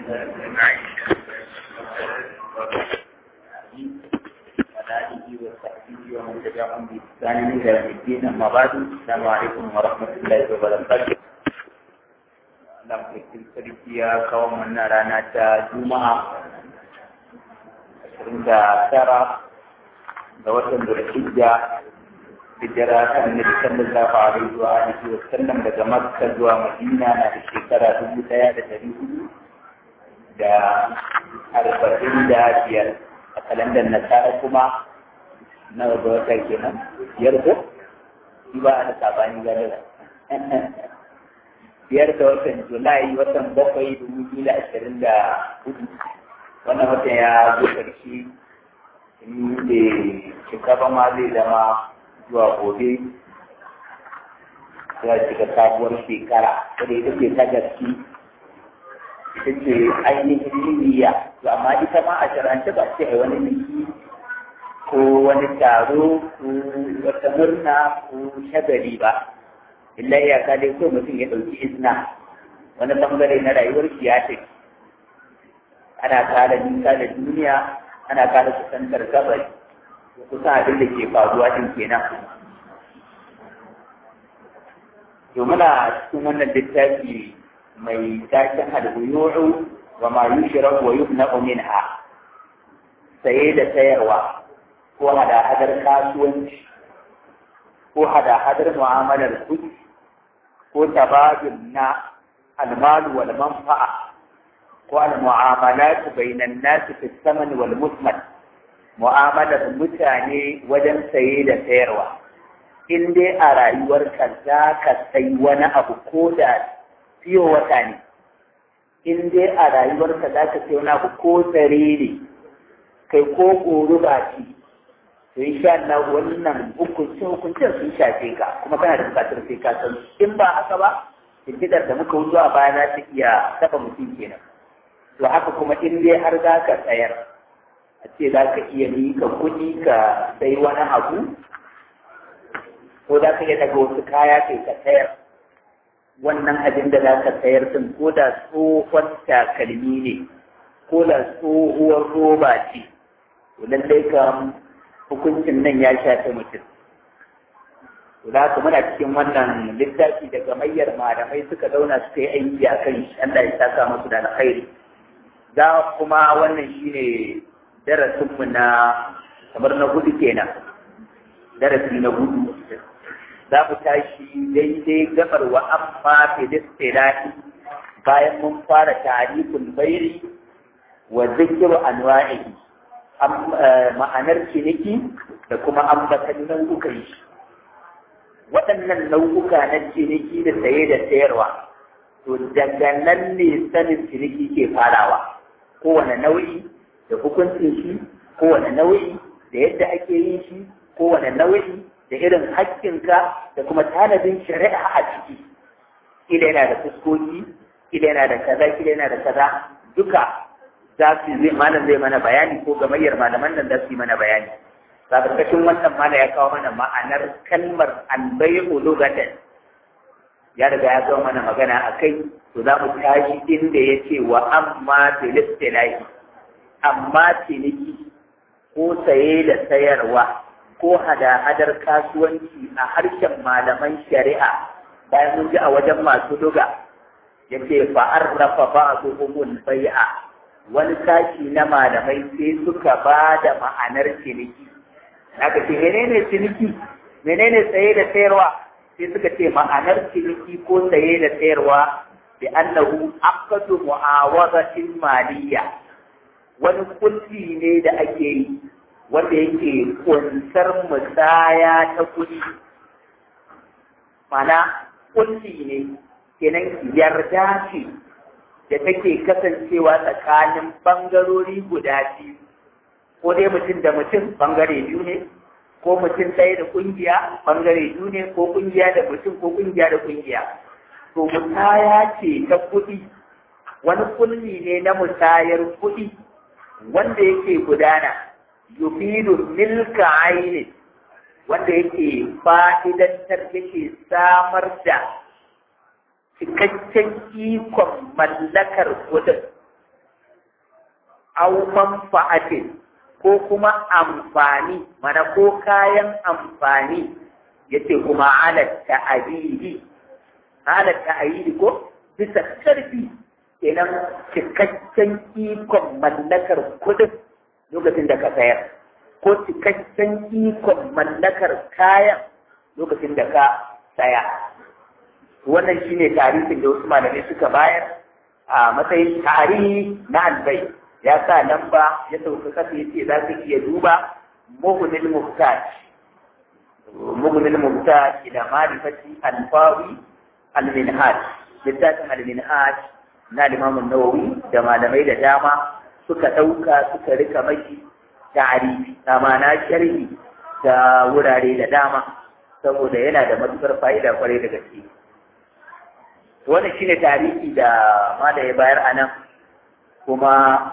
ومن تبعهم بإحسان إلى يوم الدين أما بعد السلام عليكم ورحمة الله وبركاته Allah mai sarki ya kawo mana rana ta Juma'a ashirin da tara ga watan Zulhijja hijira ta Annabi sallallahu alaihi wa alihi wa sallam daga Makka zuwa Madina na da shekara dubu ɗaya da ɗari hudu da arba'in da biyar a kalandar Nasara kuma na ga wata kenan biyar ko shi ba a da sabani gane biyar da watan julai watan bakwai dubu biyu da ashirin da hudu wannan watan ya zo karshe in da shekara ma zai zama zuwa gobe ya shiga sabuwar shekara wadda ita ce ta gaske ita ce ainihin niyya to amma ita ma a sharance ba ce a wani biki ko wani taro ko wata murna ko shagali ba illa iyaka dai ko mutum ya ɗauki izina wani bangare na rayuwar shi ya ce ana kara nisa da duniya ana kara kusantar gabari kusan abin da ke faruwa din kenan to muna cikin wannan littafi mai taken albuyu'u wa ma yushra wa yubna'u minha saye da sayarwa ko hada-hadar kasuwanci ko hada-hadar mu'amalar kuɗi ko tabadul na almalu wal manfa'a ko al mu'amalat bainan nas fi saman wal musman mu'amalar mutane wajen saye da sayarwa in dai a rayuwarka za ka sai wani abu ko da fiye wata ne in dai a rayuwarka za ka sai wani abu ko tsare ne kai ko ƙoru ba ci to insha Allah wannan hukuncin hukuncin sun shafe ka kuma kana da bukatar sai ka san in ba haka ba fitidar da muka wuce a baya za ta iya taba mutum kenan to haka kuma in dai har za ka tsayar a ce za ka iya mika kuɗi ka sai wani abu ko za ka iya daga wasu kaya kai ka sayar wannan abin da za ka sayar din ko da tsohon takalmi ne ko da tsohuwar roba ce to lallai kam hukuncin nan ya shafi mutum. Da haka muna cikin wannan littafi da gamayyar malamai suka zauna suka yi aiki a kan shi Allah ya saka musu da alkhairi. Za kuma wannan shine darasinmu na kamar na hudu kenan. Darasi na hudu. Za mu tashi daidai gabar wa amma filistirani bayan mun fara tarihul bairi wa zikiru anwa'ihi ma'anar ciniki da kuma ambatan nau'ukan shi waɗannan nau'uka na ciniki da saye da sayarwa to daga nan ne sanin ciniki ke farawa kowane nau'i da hukuncin shi kowane nau'i da yadda ake yin shi kowane nau'i da irin haƙƙinka da kuma tanadin shari'a a ciki kila yana da fuskoki kila yana da kaza kila yana da kaza duka za su zai malam zai mana bayani ko gamayyar malaman nan za su yi mana bayani sabarkacin wannan mana ya kawo mana ma'anar kalmar albayu lugatan ya riga ya kawo mana magana a kai to za mu tashi inda ya ce wa amma filistilahi amma ciniki ko saye da sayarwa ko hada-hadar kasuwanci a harshen malaman shari'a bayan mun ji a wajen masu luga ya ce fa'arrafa ba'duhumul bai'a wani sashi na malamai sai suka ba da ma'anar ciniki aka ce menene ciniki menene saye da sayarwa sai suka ce ma'anar ciniki ko saye da sayarwa bi annahu aqdu mu'awazatin maliyya wani kulli ne da ake yi wanda yake kunsar musaya ta kuɗi mana kulli ne kenan yarda ce da take kasancewa tsakanin bangarori guda biyu ko dai mutum da mutum bangare biyu ne ko mutum ɗaya da ƙungiya bangare biyu ne ko ƙungiya da mutum ko ƙungiya da ƙungiya to musaya ce ta kuɗi wani kulli ne na musayar kuɗi wanda yake gudana yufidu milka aini wanda yake fa'idantar yake samar da cikakken ikon mallakar kudin au manfa'atin ko kuma amfani mana ko kayan amfani yace kuma ala ta'abidi ala ta'abidi ko bisa karfi kenan cikakken ikon mallakar kudin lokacin da ka sayar ko cikakken ikon mallakar kayan lokacin da ka saya wannan shine tarihin da wasu malamai suka bayar a matsayin tarihi na albai ya sa lamba ya sauka kasa ya ce za ka iya duba mugunil muhtaj mugunil muhtaj ila marifati alfawi alminhaj littafin alminhaj na limamun nawawi da malamai da dama suka ɗauka suka rika maki tarihi amma na sharhi da wurare da dama saboda yana da matukar fa'ida kwarai da gaske wannan shine tarihi da mala ya bayar a nan kuma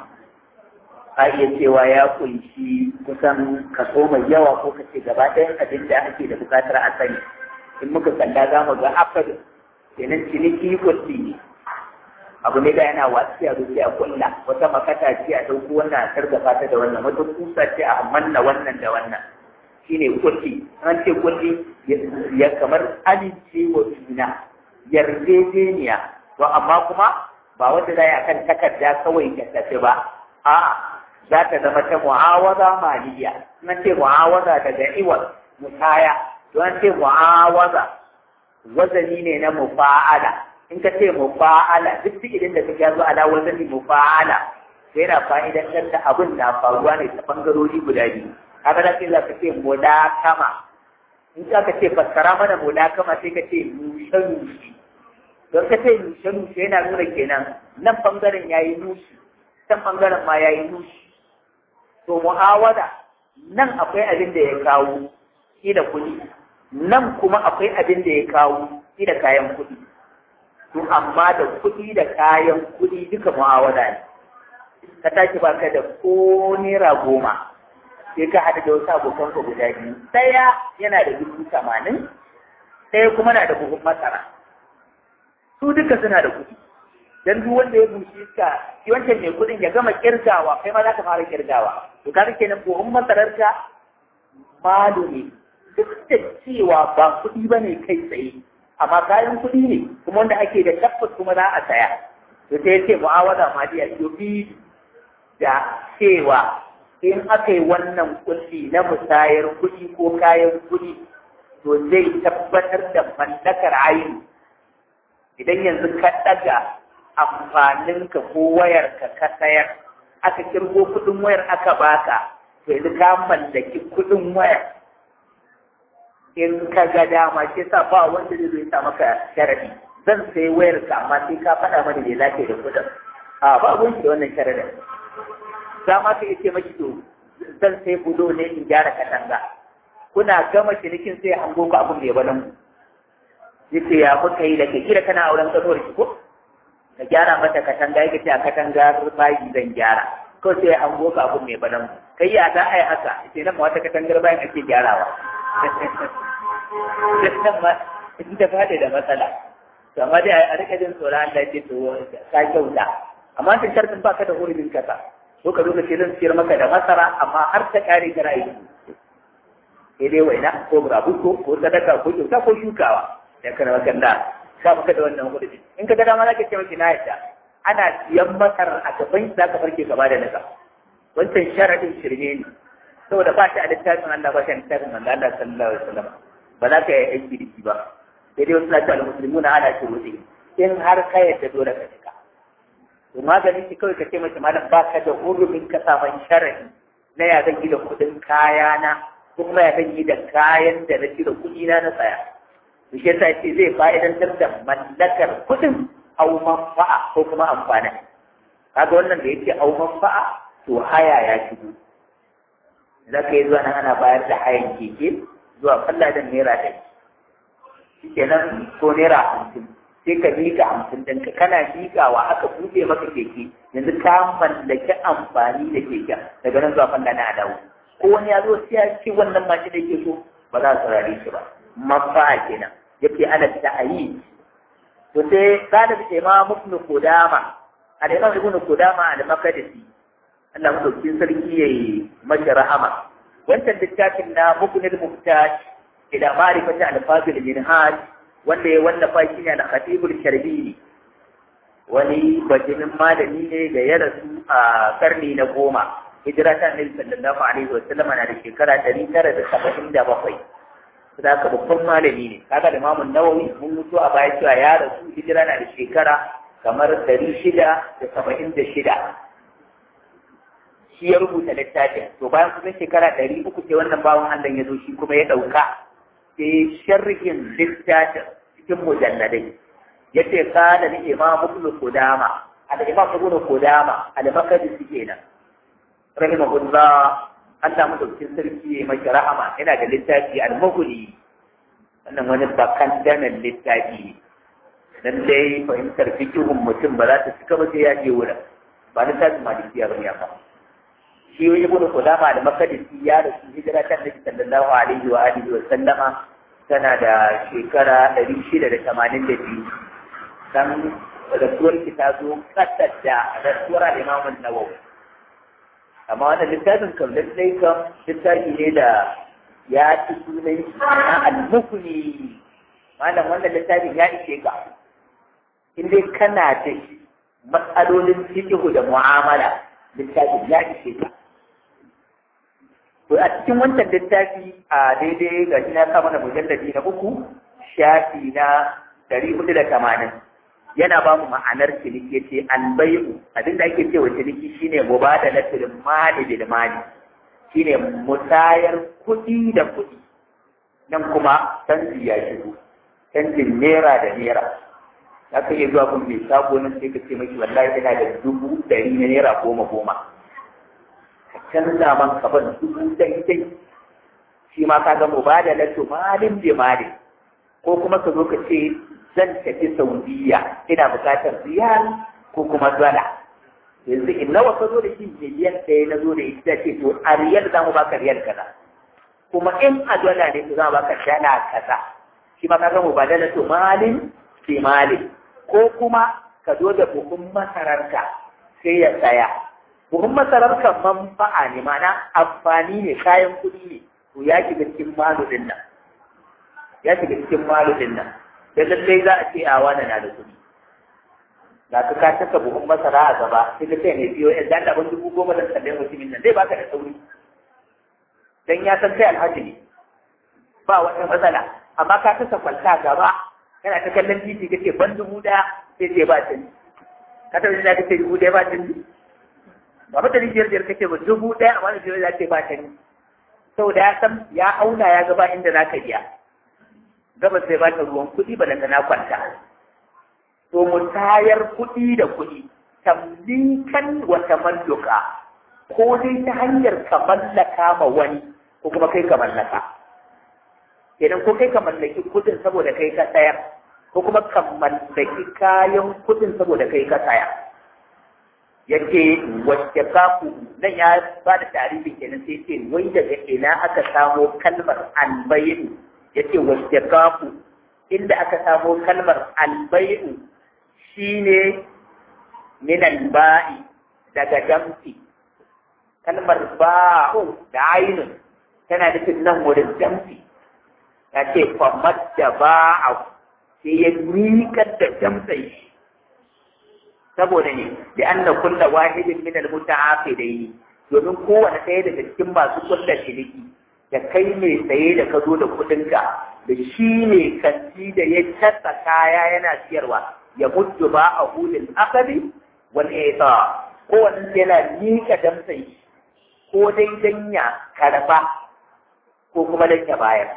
a iya cewa ya kunshi kusan kaso mai yawa ko kace gaba ɗayan abin da ake da buƙatar a sani in muka kalla za mu ga afad kenan ciniki kulli ne abu ne da yana wasu a zuci a kulla wata makata ce a ɗauko wannan a sargafa ta da wannan wata kusa ce a manna wannan da wannan shine kulli an ce kulli ya kamar amincewa juna yarjejeniya to amma kuma ba wanda za a kan takarda kawai ka tafi ba a'a za ta zama ta mu'awaza maliya nan ce mu'awaza daga iwal musaya to an ce mu'awaza wazani ne na mufa'ala in ka ce mufa'ala duk idan da kake zo ala wazani mufa'ala sai yana fa'idan da abin na faruwa ne ta bangarori guda biyu kaga da sai za ka ce mudakama in ka ce fassara mana mudakama sai ka ce nushe nushe don ka ce nushe nushe yana nuna kenan nan bangaren ya yi nushi can bangaren ma ya yi nushi to mu'awada nan akwai abin da ya kawo shi da kuɗi nan kuma akwai abin da ya kawo shi da kayan kuɗi to amma da kuɗi da kayan kuɗi duka mu'awada ne ka tashi baka da ko naira goma sai ka haɗu da wasu abokan ka guda biyu ɗaya yana da dubu tamanin ɗaya kuma na da buhun masara su duka suna da kuɗi dan duk wanda ya bushe ka shi wancan mai kuɗin ya gama kirgawa kai ma za ka fara kirgawa to kaga kenan buhun masarar ka malu ne duk da cewa ba kuɗi ba ne kai tsaye amma kayan kuɗi ne kuma wanda ake da tabbas kuma za a saya to sai ya ce mu'awada maliya yobi da cewa in aka yi wannan kulli na musayar kuɗi ko kayan kuɗi to zai tabbatar da mallakar ayin idan yanzu ka ɗaga amfaninka ko wayarka ka sayar aka kirgo kuɗin wayar aka baka to yanzu ka mallaki kuɗin wayar in ka ga dama shi sa ba wanda zai zo ya sa maka sharadi zan sai wayar ka amma sai ka faɗa mana da lafiya da kuɗin a ba abun shi da wannan sharadin za ma ka ce maki to zan sai bulo ne in gyara katanga kuna gama cinikin sai hango ku abin da ya balan ku yace ya muka yi da ke kira kana auren kanuwar ki ko ka gyara mata katanga yake ce a katanga bayi zan gyara ko sai hango ku abin mai balan ku kai ya za a yi haka sai nan wata katangar bayan ake gyarawa nan ma ita fada da matsala to amma dai a rika jin tsoron Allah ya ce to ka kyauta amma ta shartin baka da hurumin kasa ko ka zo ka ce zan siyar maka da masara amma har ta kare ta rayu sai dai waina ko burabuko ko sadaka ko kyauta ko shukawa da kana makanda ka maka da wannan hurumin in ka ga dama zaka ce miki na yadda ana siyan masar a gaban za ka farke gaba da naka wancan sharadin shirme ne saboda ba shi a littafin Allah ba shi a littafin manzo Allah sallallahu alaihi wasallam ba za ka yi aiki da shi ba sai dai wasu na cewa musulmuna ana shuruɗi in har ka yadda dole ka cika to maganin shi kawai ka ce mace malam ba ka da hurumin ka saman sharadi na ya zan yi da kuɗin kayana ko kuma ya zan yi da kayan da na da kuɗi na na tsaya to shi yasa ce zai fa'idantar da mallakar kuɗin au manfa'a ko kuma amfani kaga wannan da yake au manfa'a to haya ya shigo za ka yi zuwa nan ana bayar da hayan keke zuwa falla da naira ɗari shi kenan ko naira hamsin sai ka miƙa hamsin ɗinka kana miƙawa aka buɗe maka keke yanzu ka mallaki amfani da keken daga nan zuwa falla na adawu ko wani ya zo sai ya ce wannan mashi da yake so ba za su rare shi ba mafa kenan yake ana ta'ayi to sai galib imam ibn qudama al-imam ibn qudama al-maqdisi Allah madaukakin sarki yayi mashi rahama wancan littafin na muknil muhtaj ila ma'rifati al-fadil minhaj wanda ya wallafa shi ne al-khatibul sharbini wani bajinin malami ne da ya rasu a karni na goma hijira ta annabi sallallahu alaihi wa sallam na da shekara ɗari tara da saba'in da bakwai da haka babban malami ne kaga da mamun nawawi mun mutu a baya cewa ya rasu hijira na da shekara kamar ɗari shida da saba'in da shida shi ya rubuta littafin to bayan kusan shekara ɗari uku ce wannan bawan Allah ya zo shi kuma ya ɗauka sai sharhin littafin cikin mujalladai yace kana ni imam ibn qudama al imam ibn qudama al makdisi kenan rahimahullah Allah madaukakin sarki ya mai rahama yana da littafi al mughni wannan wani bakan danan littafi dan dai fahimtar fikihun mutum ba za ta cika ba sai ya je wurin ba littafin malikiya ba ne ba shi ibn qudama al makdisi ya rasu hijira ta nabi sallallahu alaihi wa alihi wa sallama tana da shekara ɗari shida da tamanin da biyu dan rasuwar ki ta zo kasar da rasuwar al'imamun nawawi amma wannan littafin kam lallai kam littafi ne da ya ci sunan na al-mukni malam wannan littafin ya ishe ka in dai kana da matsalolin fiqhu da mu'amala littafin ya ishe ka to a cikin wancan littafi a daidai ga shi na sa mana mujalladi na uku shafi na ɗari hudu da tamanin yana ba mu ma'anar ciniki ce an bai'u abinda ake cewa ciniki shine mubadalatul mali bil mali shine musayar kuɗi da kuɗi nan kuma canji ya shigo canjin naira da naira za ka iya zuwa kun mai sabo nan sai ka ce maki wallahi ina da dubu ɗari na naira goma goma ka canza man ka ban dubu daidai shi ma ka ga mubadalatul malin bi malin ko kuma ka zo ka ce zan tafi Saudiya ina bukatar riyal ko kuma dala yanzu in nawa ka zo da shi miliyan ɗaya na zo da ita ce to a riyal za mu baka riyal kaza kuma in a dala ne to za mu baka dala kaza shi ma ka mu ba dala to malin ke malin ko kuma ka zo da buhun masararka sai ya tsaya buhun masararka manfa'a ne mana amfani ne kayan kuɗi ne to ya shiga cikin malu din nan ya shiga cikin malu din nan da lallai za a ce a wani na da kuɗi ga ka ka taka buhun masara a gaba sai ka ce mai biyo yan dan abin dubu goma da sallai mutumin nan zai baka da sauri dan ya san kai alhaji ne ba wata matsala amma ka kasa kwalta gaba kana ta kallon titi kace ban dubu daya sai ce ba tuni ka tabbata da kace dubu daya ba tuni ba mata ni biyar biyar kace ba dubu daya amma da biyar za ce ba tuni saboda ya san ya auna ya gaba inda za ka biya gabas sai ba ta ruwan kuɗi ba daga na kwanta. To mu tayar kuɗi da kuɗi, tamlikan wa tamalluka, ko dai ta hanyar ka mallaka ma wani ko kuma kai ka mallaka. Kenan ko kai ka mallaki kuɗin saboda kai ka tsayar, ko kuma ka mallaki kayan kuɗin saboda kai ka tsaya. Yake wacce kafu nan ya ba da tarihin kenan sai ce wai daga ina aka samo kalmar albayin yace wastaqafu inda aka samo kalmar albay'u shine min alba'i daga damfi kalmar ba'u da ainun tana nufin nan wurin damfi ya ce famad da ba'u sai ya miƙar da damtsai shi saboda ne da anna kulla wahidin min almuta'afidaini domin kowane ɗaya daga cikin masu kulla ciniki da kai mai saye da ka zo da kuɗinka da shi ne kanti da ya casa kaya yana siyarwa ya mutu ba a hulin akali wal ita ko wani yana miƙa damsai ko dai dan ya karba ko kuma dan ya bayar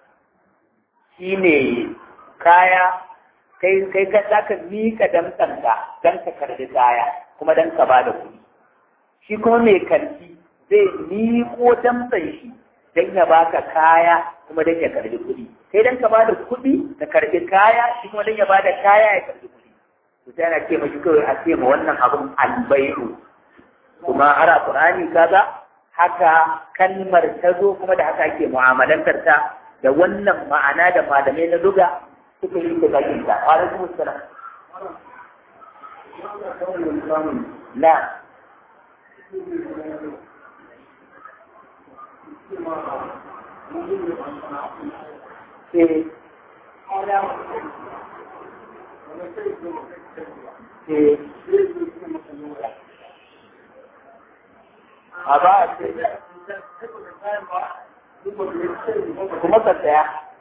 shi ne kaya kai kai ka zaka miƙa damsanka dan ka karbi kaya kuma dan ka ba da kuɗi shi kuma mai kanti zai miƙo damsan shi dan ya baka kaya kuma dan ya karbi kuɗi sai dan ka bada kuɗi ka karbi kaya shi kuma dan ya bada kaya ya karbi kuɗi to sai ana ce mashi kawai a ce ma wannan abun albayu kuma ara qur'ani kaga haka kalmar ta zo kuma da haka ake mu'amalantar ta da wannan ma'ana da malamai na duga suka yi ta bakin ta wa alaikum assalam na Eh, eh, a ba a ce kuma ka tsaya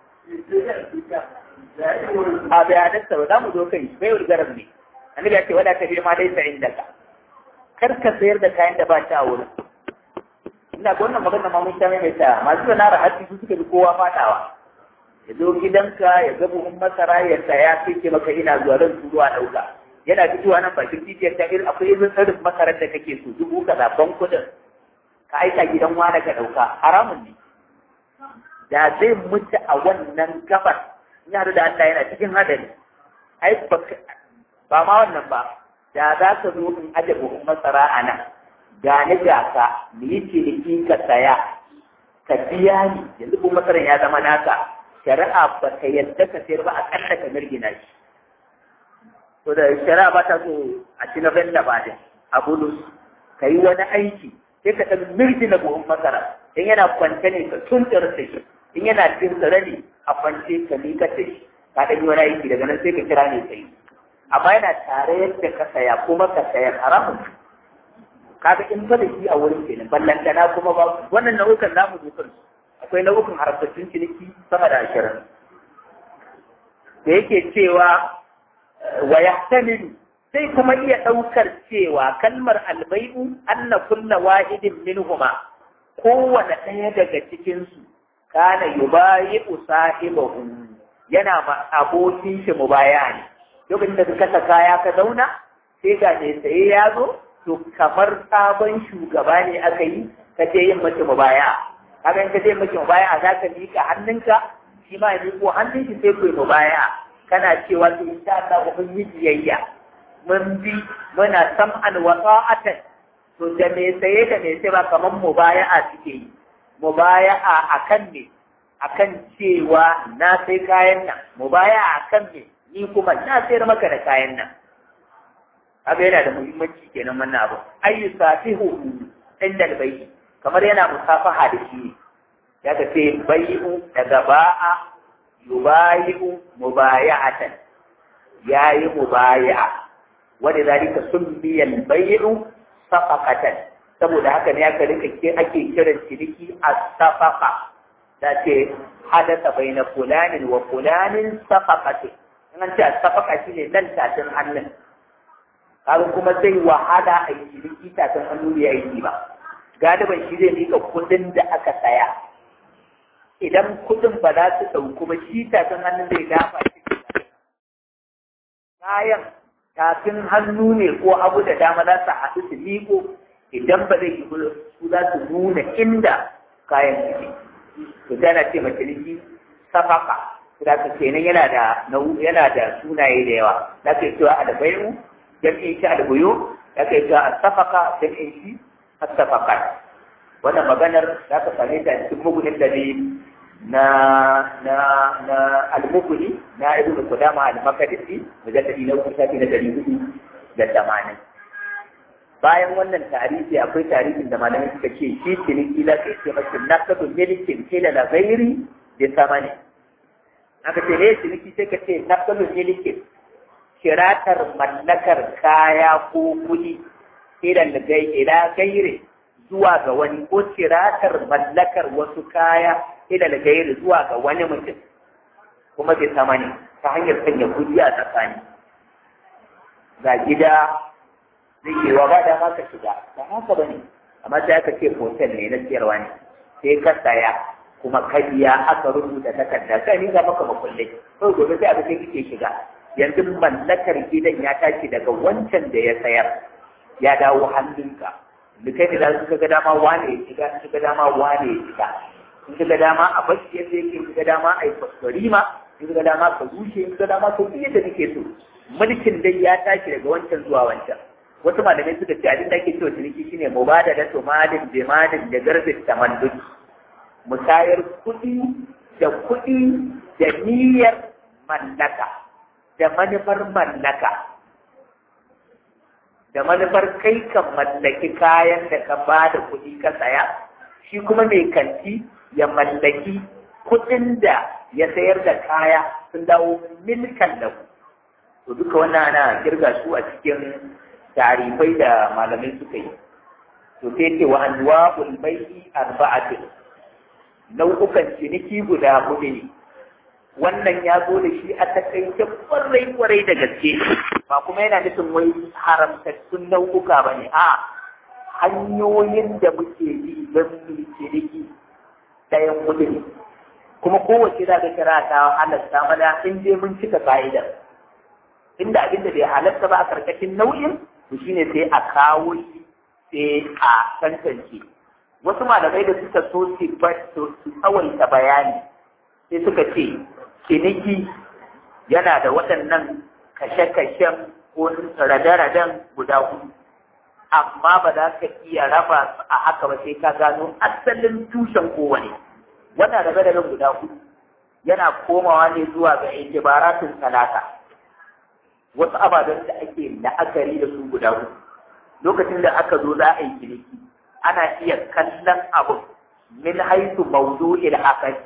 a bayanarsa ba za mu zo kai bai wulgarar ne annabi ya ce wada ka ma dai sa'in da ka kar ka sayar da kayan da ba ta a wurin ina ga wannan magana ma mun sha mai ta masu da nara hatsi su suka bi kowa fadawa ya zo gidanka ya ga buhun masara ya saya sai ke maka ina zuwa zan turo a ɗauka yana fitowa nan bakin titiyar ta irin akwai irin tsarin masarar da kake so dubu kaza ban kuɗin ka aika gidan wani ka ɗauka haramun ne da zai mutu a wannan gabar ya da Allah yana cikin hadari ai ba ma wannan ba da za ka zo in aje buhun masara a nan ga ni ga ka mu yi ciniki ka saya ka biya ni yanzu buhun masaran ya zama naka shari'a ba ta yadda ka sayar ba a ƙalla ka mirgina shi to da shari'a ba ta so a ci na benda ba da a bulus ka yi wani aiki sai ka ɗan mirgina buhun masara in yana kwance ne ka tuntar da shi in yana cikin tsare ne a kwance ka miƙa da shi ka ɗan yi wani aiki daga nan sai ka kira ne sai amma yana tare yadda ka saya kuma ka saya haramun kaga in ba da shi a wurin kenan ballantana kuma ba wannan nau'ukan namu dokar akwai nau'ukan harkokin ciniki sama da ashirin da yake cewa wa yahtamilu sai kuma iya ɗaukar cewa kalmar albai'u anna kulla wahidin minhuma kowane ɗaya daga cikinsu kana yubayi'u sahibahu yana ma abokin shi mubaya ne lokacin da ka kasa kaya ka zauna sai ga mai saye ya zo to kamar sabon shugaba ne aka yi ka je yin mace mubaya kaga in ka je mace mubaya za ka miƙa hannunka shi ma ya miƙo hannun shi sai ku yi mubaya kana cewa to insha Allah mun yi biyayya mun bi muna sam'an wa ta'atan to da mai saye da mai sai ba kamar mubaya'a suke yi mubaya'a akan ne akan cewa na sai kayan nan mubaya'a akan ne ni kuma na sayar maka da kayan nan haka yana da muhimmanci kenan wannan abu ayyu safihu inda albayyi kamar yana musafaha da shi ya ka ce bai'u daga ba'a yubayi'u mubaya'atan yayi mubaya'a wanda zalika summiya albay'u safaqatan saboda haka ne aka rika ake kiran ciniki as-safaqa da ce hadasa baina fulanin wa fulanin safaqatin in an ce as-safaqa shine nan tafin hannun kaga kuma zai wahala a yi ciniki tafin hannu ya aiki ba galiban shi zai mika kudin da aka saya idan kudin ba za su ɗauku ba shi tafin hannun zai dafa shi kayan tafin hannu ne ko abu da dama za su haɗu su miko idan ba zai yi su za su nuna inda kayan suke to tana ce mace ciniki safaka da ka kenan yana da yana da sunaye da yawa za ka yi cewa albayu jam'in shi albuyu za ka yi cewa asafaka jam'in shi asafakat wannan maganar za ka same ta cikin mugunin da na na na al-muguni na ibnu qudama al-makdisi mujalladi na uku shafi na dari hudu da tamanin bayan wannan tarihi akwai tarihin da malamai suka ce shi ciniki la kai ce mace nakatu milikin kila la ghairi da samani aka ce ne ciniki sai ka ce nakatu milikin kiratar mallakar kaya ko kuɗi ila ila gairi zuwa ga wani ko kiratar mallakar wasu kaya ila gairi zuwa ga wani mutum kuma bai sama ne ta hanyar sanya kuɗi a tsakani ga gida zai yi wa ba da ma ka shiga ba haka ba ne amma sai aka ce hotel ne na siyarwa ne sai ka saya kuma ka biya aka rubuta takarda kai ni ga maka makullai kawai gobe sai aka ce kike shiga yanzu mallakar gidan ya tashi daga wancan da ya sayar ya dawo hannunka da kai da suka ga dama wane ya shiga in ga dama wane ya shiga in ga dama a bashi yadda yake in ga dama a yi fasfarima in ga dama ka rushe in ga dama ka yi yadda kake so mulkin dai ya tashi daga wancan zuwa wancan wasu malamai suka ce abin da ake cewa ciniki shine mubadala to malin bi malin da garbin tamalluki musayar kuɗi da kuɗi da niyyar mallaka da manufar mallaka da manufar kai ka mallaki kayan da ka ba da kuɗi ka saya shi kuma mai kanti ya mallaki kuɗin da ya sayar da kaya sun dawo milkan da ku to duka wannan ana kirga su a cikin tarifai da malamai suka yi to sai ce wa anwa'ul bai'i arba'atin nau'ukan ciniki guda hudu ne wannan ya zo da shi a takaice kwarai kwarai da gaske ba kuma yana nufin wai haramtattun nau'uka ba ne a hanyoyin da muke bi don mu ciniki ɗayan hudu ne kuma kowace za ka kira ta halatta mana in je mun cika ka'idar inda abin da bai halatta ba a karkashin nau'in to shine sai a kawo shi sai a tantance wasu malamai da suka so su tsawaita bayani sai suka ce ciniki yana da waɗannan kashe-kashen ko rade-raden guda hudu amma ba za ka iya raba su a haka ba sai ka gano asalin tushen kowane wannan rabe-raben guda hudu yana komawa ne zuwa ga itibaratun talata wasu ababen da ake la'akari da su guda hudu lokacin da aka zo za a yi ciniki ana iya kallon abu min haitu mawdu'il akari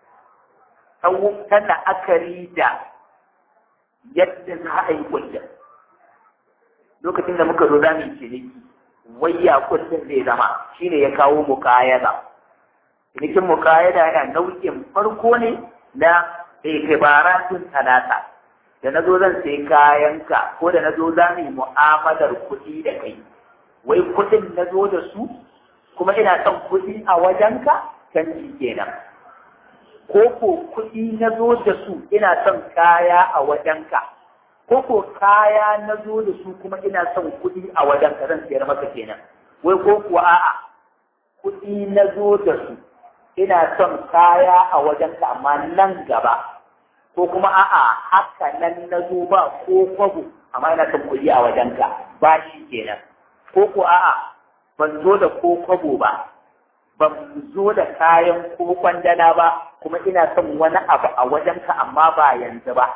ta la'akari da yadda za a yi kullum lokacin da muka zo za mu yi ciniki wayya kullum zai zama shine ya kawo mukayada cinikin mukayada yana nau'in farko ne na ikibaratun talata da na zo zan sai kayanka ko da na zo za mu yi mu'amalar kuɗi da kai wai kuɗin na zo da su kuma ina son kuɗi a wajenka canji kenan ko ko kuɗi na zo da su ina son kaya a wajenka ko ko kaya na zo da su kuma ina son kuɗi a wajenka zan sayar maka kenan wai ko kuwa a'a kuɗi na zo da su ina son kaya a wajenka amma nan gaba ko kuma a'a haka nan na zo ba ko kwabo amma ina son kuɗi a wajenka ba shi kenan ko ko a'a ban zo da ko kwabo ba ban zo da kayan ko kwandala ba kuma ina son wani abu a wajenka amma ba yanzu ba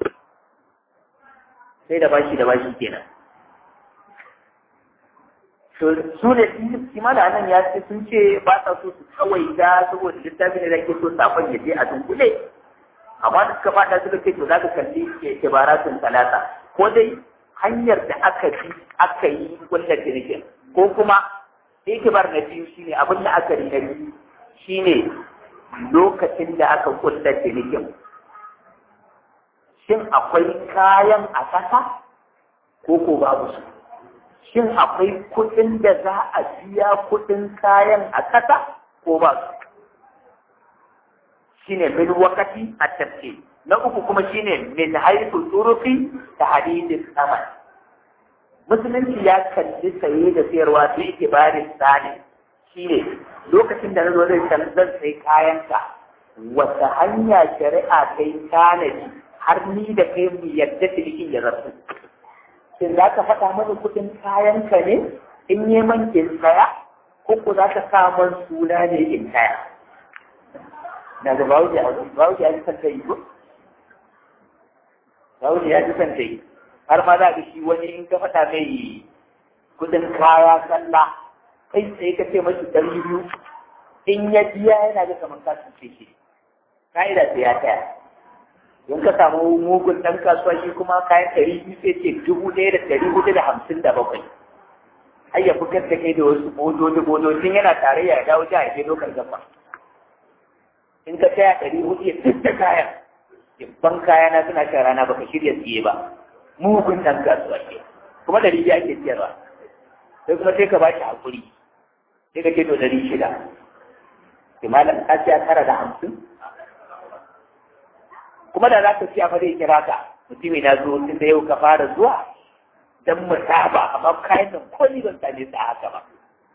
sai da bashi da bashi kenan to su ne kima da nan ya ce sun ce ba sa so su kawai da saboda littafin da ke so safon ya je a dunkule amma da suka fada suka ce to za ka kalli ke kibaratun talata ko dai hanyar da aka bi aka yi kulla cinikin ko kuma ikibar na biyu shine abin da aka na biyu shine lokacin da aka kulla cinikin shin akwai kayan a ƙasa ko ko babu su shin akwai kuɗin da za a biya kuɗin kayan a ƙasa ko ba su shine min wakati a tafsir na uku kuma shine min haifu turufi da hadidin saman musulunci ya kalli saye da sayarwa su itibarin tsani shine lokacin da na zo zai zan sai kayanka wata hanya shari'a ta yi tanadi har ni da kai mu yadda cinikin ya zartu shin za ka faɗa mana kuɗin kayanka ne in yi man in saya ko ko za ka sa man suna ne in kaya na da bawuji a bawuji ya ji san ta yi ko bawuji ya ji san ta yi har ma za ka shi wani in ka faɗa mai kuɗin kaya sallah kai sai ka ce mashi ɗari biyu in ya biya yana ga kamar ka cuce shi ka'ida sai ya taya in ka samu mugun ɗan kasuwa shi kuma kayan ɗari biyu sai ce dubu ɗaya da ɗari hudu da hamsin da bakwai har ya fitar da kai da wasu bodoji bodojin yana tarayya ya dawo jiha ya je lokal gaba in ka taya ɗari hudu ya fitta kayan ban kaya na suna shan rana baka shirya siye ba mugun ɗan kasuwa ke kuma ɗari biyu ake siyarwa sai kuma sai ka ba shi haƙuri sai ka ce to ɗari shida kimanin ka siya tara da hamsin kuma da za ka ci a zai kira ka mutumi na zo tun da yau ka fara zuwa don mu saba amma kayan nan ko ni ban same su a haka ba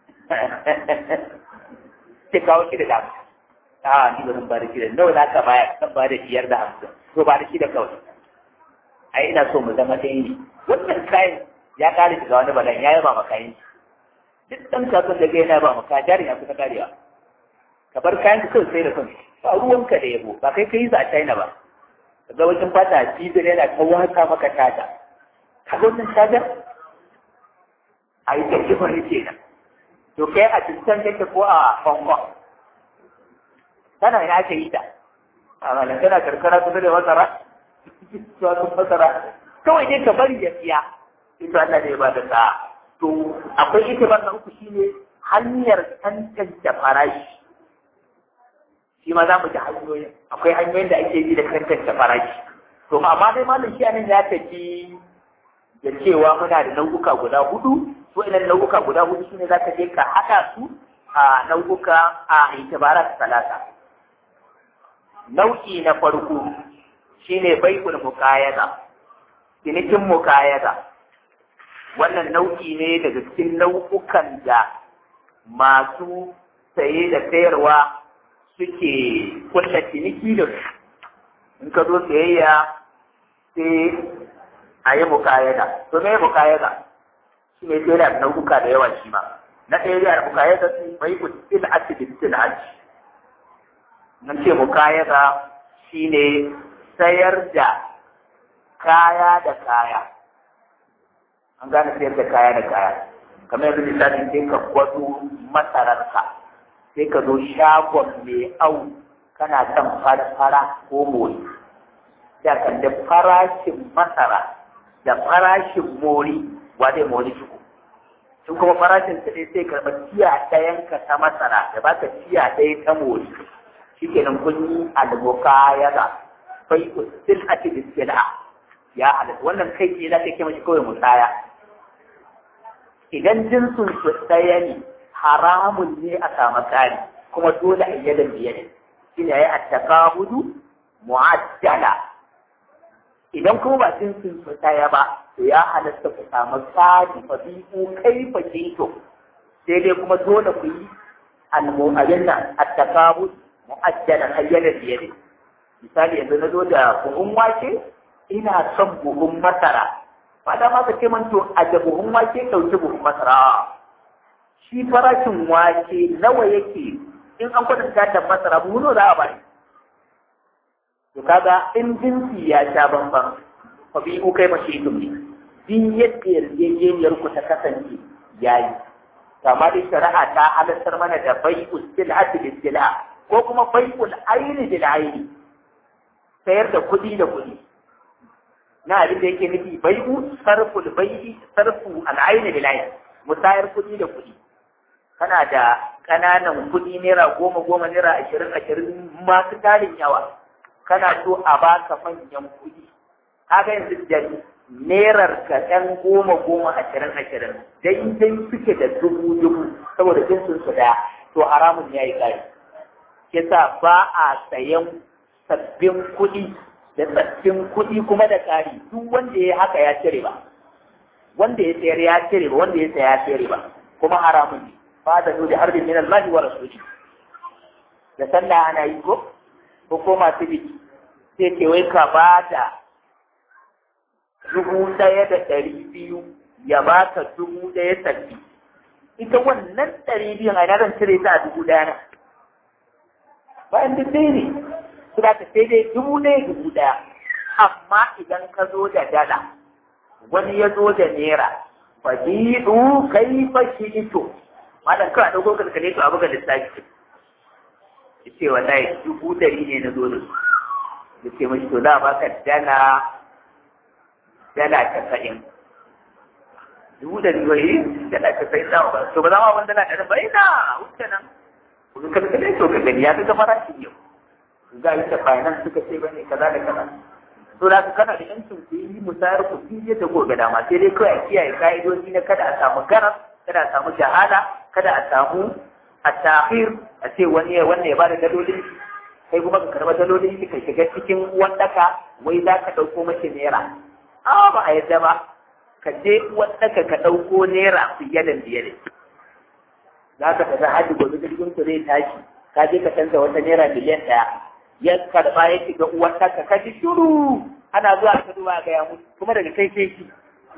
sai kawo shi da dama a ni ba zan ba da shi da nawa za ka baya zan ba da biyar da hamsin to ba da shi da kawai ai ina so mu zama ɗaya ne wannan kayan ya kare shiga wani balan ya yaba ma kayan duk ɗan kasuwan da yana ba maka jarin ya kusa karewa ka bar kayan ka kawai sai da kansu ba ruwanka da yabo ba kai ka yi su a China ba ga wajen fata cibiyar yana ta wata maka tada ka ga wannan shagar a yi tafi wani kenan to kai a cikin kake ko a Hong Kong tana ina aka yi ta a malam tana karkara kusa da masara to masara kawai dai ka bari ya siya ita Allah ne ba da sa'a to akwai itibar na uku shine hanyar tantance farashi shi ma za mu ji hanyoyin akwai hanyoyin da ake yi da tantance farashi to amma dai malam shi anan ya tafi da cewa muna da nau'uka guda hudu to idan nau'uka guda hudu shine zaka je ka haɗa su a nau'uka a itibarat salasa nau'i na farko shine bai'ul muqayyada cinikin muqayyada wannan nau'i ne daga cikin nau'ukan da masu saye da sayarwa suke kulla ciniki da su in ka zo sayayya sai a yi mukayada to me mukayada shi ne sai da nau'uka da yawa shi ma na ɗaya da mukayada su bai ku til ati bi til ati nan ce mukayada shine sayar da kaya da kaya an gane sayar da kaya da kaya kamar yanzu misali sai ka gwado masararka sai ka zo shagon mai au kana son fara ko mori da kan da farashin masara da farashin mori wa zai mori ciko sun kuma farashin su ne sai karɓar tiya ɗayan ka ta masara da baka tiya ɗaya ta mori shi kenan kun yi alboka ya ga bai usul a cikin sila ya halatta wannan kai ce za ka kema shi kawai musaya idan jinsin su ɗaya ne haramun ne a samu tsari kuma dole a yi da biyar shi ne ya yi attakabudu mu'addala idan kuma ba jinsin su ɗaya ba to ya halatta ku samu tsari fa bi'u kai fa kinto sai dai kuma dole ku yi al-mu'addala nan attakabud mu'addala ayyana biyar misali yanzu na zo da buhun wake ina son buhun masara ba da ma ka ce man to a da buhun wake ɗauki buhun masara shi farashin wake nawa yake in an kwatanta da masara buhu nawa za a bari to kaga in jinsi ya sha bambam fa bi ku kai mashi ne din yadda yarjejeniyar ku ta kasance yayi kama dai shari'a ta halartar mana da bai'ul sil'ati bil sil'a ko kuma bai'ul aini bil aini sayar da kuɗi da kuɗi na abin da yake nufi bai'u sarful bai'i sarfu al'aini bil aini musayar kuɗi da kuɗi kana da ƙananan kuɗi naira goma goma naira ashirin ashirin masu tarin yawa kana so a baka manyan kuɗi kaga yanzu da nerar ka ɗan goma goma ashirin ashirin daidai suke da dubu dubu saboda jinsin su ɗaya to haramun ya yi ƙari yasa ba a sayan sabbin kuɗi da sabbin kuɗi kuma da ƙari duk wanda ya haka ya cire ba wanda ya sayar ya cire ba wanda ya saya ya cire ba kuma haramun ne ba da nuni harbin min Allah wa rasuli da sallah ana yi ko ko ko masu biki sai ce wai ka ba da dubu ɗaya da ɗari biyu ya baka dubu ɗaya sabbi ita wannan ɗari biyun a zan cire ta a dubu ɗaya na bayan duk dai ne su da ta sai dai dubu ɗaya dubu ɗaya amma idan ka zo da dala wani ya zo da naira fadidu kai fashi ito malam kawai ɗauko kalkale to abu ga lissafi ya ce wallahi dubu ɗari ne na zo da su ya ce mashi to za a baka dala dala casa'in dubu ɗari bai dala casa'in za ba to ba za ma wani dala ɗari ba ina wuce nan kuma kalkale to ka gani ya fi ka farashin yau za a yi ta finance suka ce ba ne kaza da kaza to da kana da yancin ku yi musayar ku fi yadda ko ga dama sai dai kawai a kiyaye ka'idoji na kada a samu garas kada a samu jahala kada a samu a tahir a ce wani ya wanda ya bada dalolin kai kuma ka karba dalolin ka shiga cikin wadaka wai za ka ɗauko mace naira a ba a yadda ba ka je wadaka ka ɗauko naira fiye da biyar za ka tafi hajji gobe jirgin ku zai tashi ka je ka canza wata naira miliyan ɗaya ya karba ya shiga uwar ɗaka ka ji shuru ana zuwa ka duba ga ya mutu kuma daga kai sai shi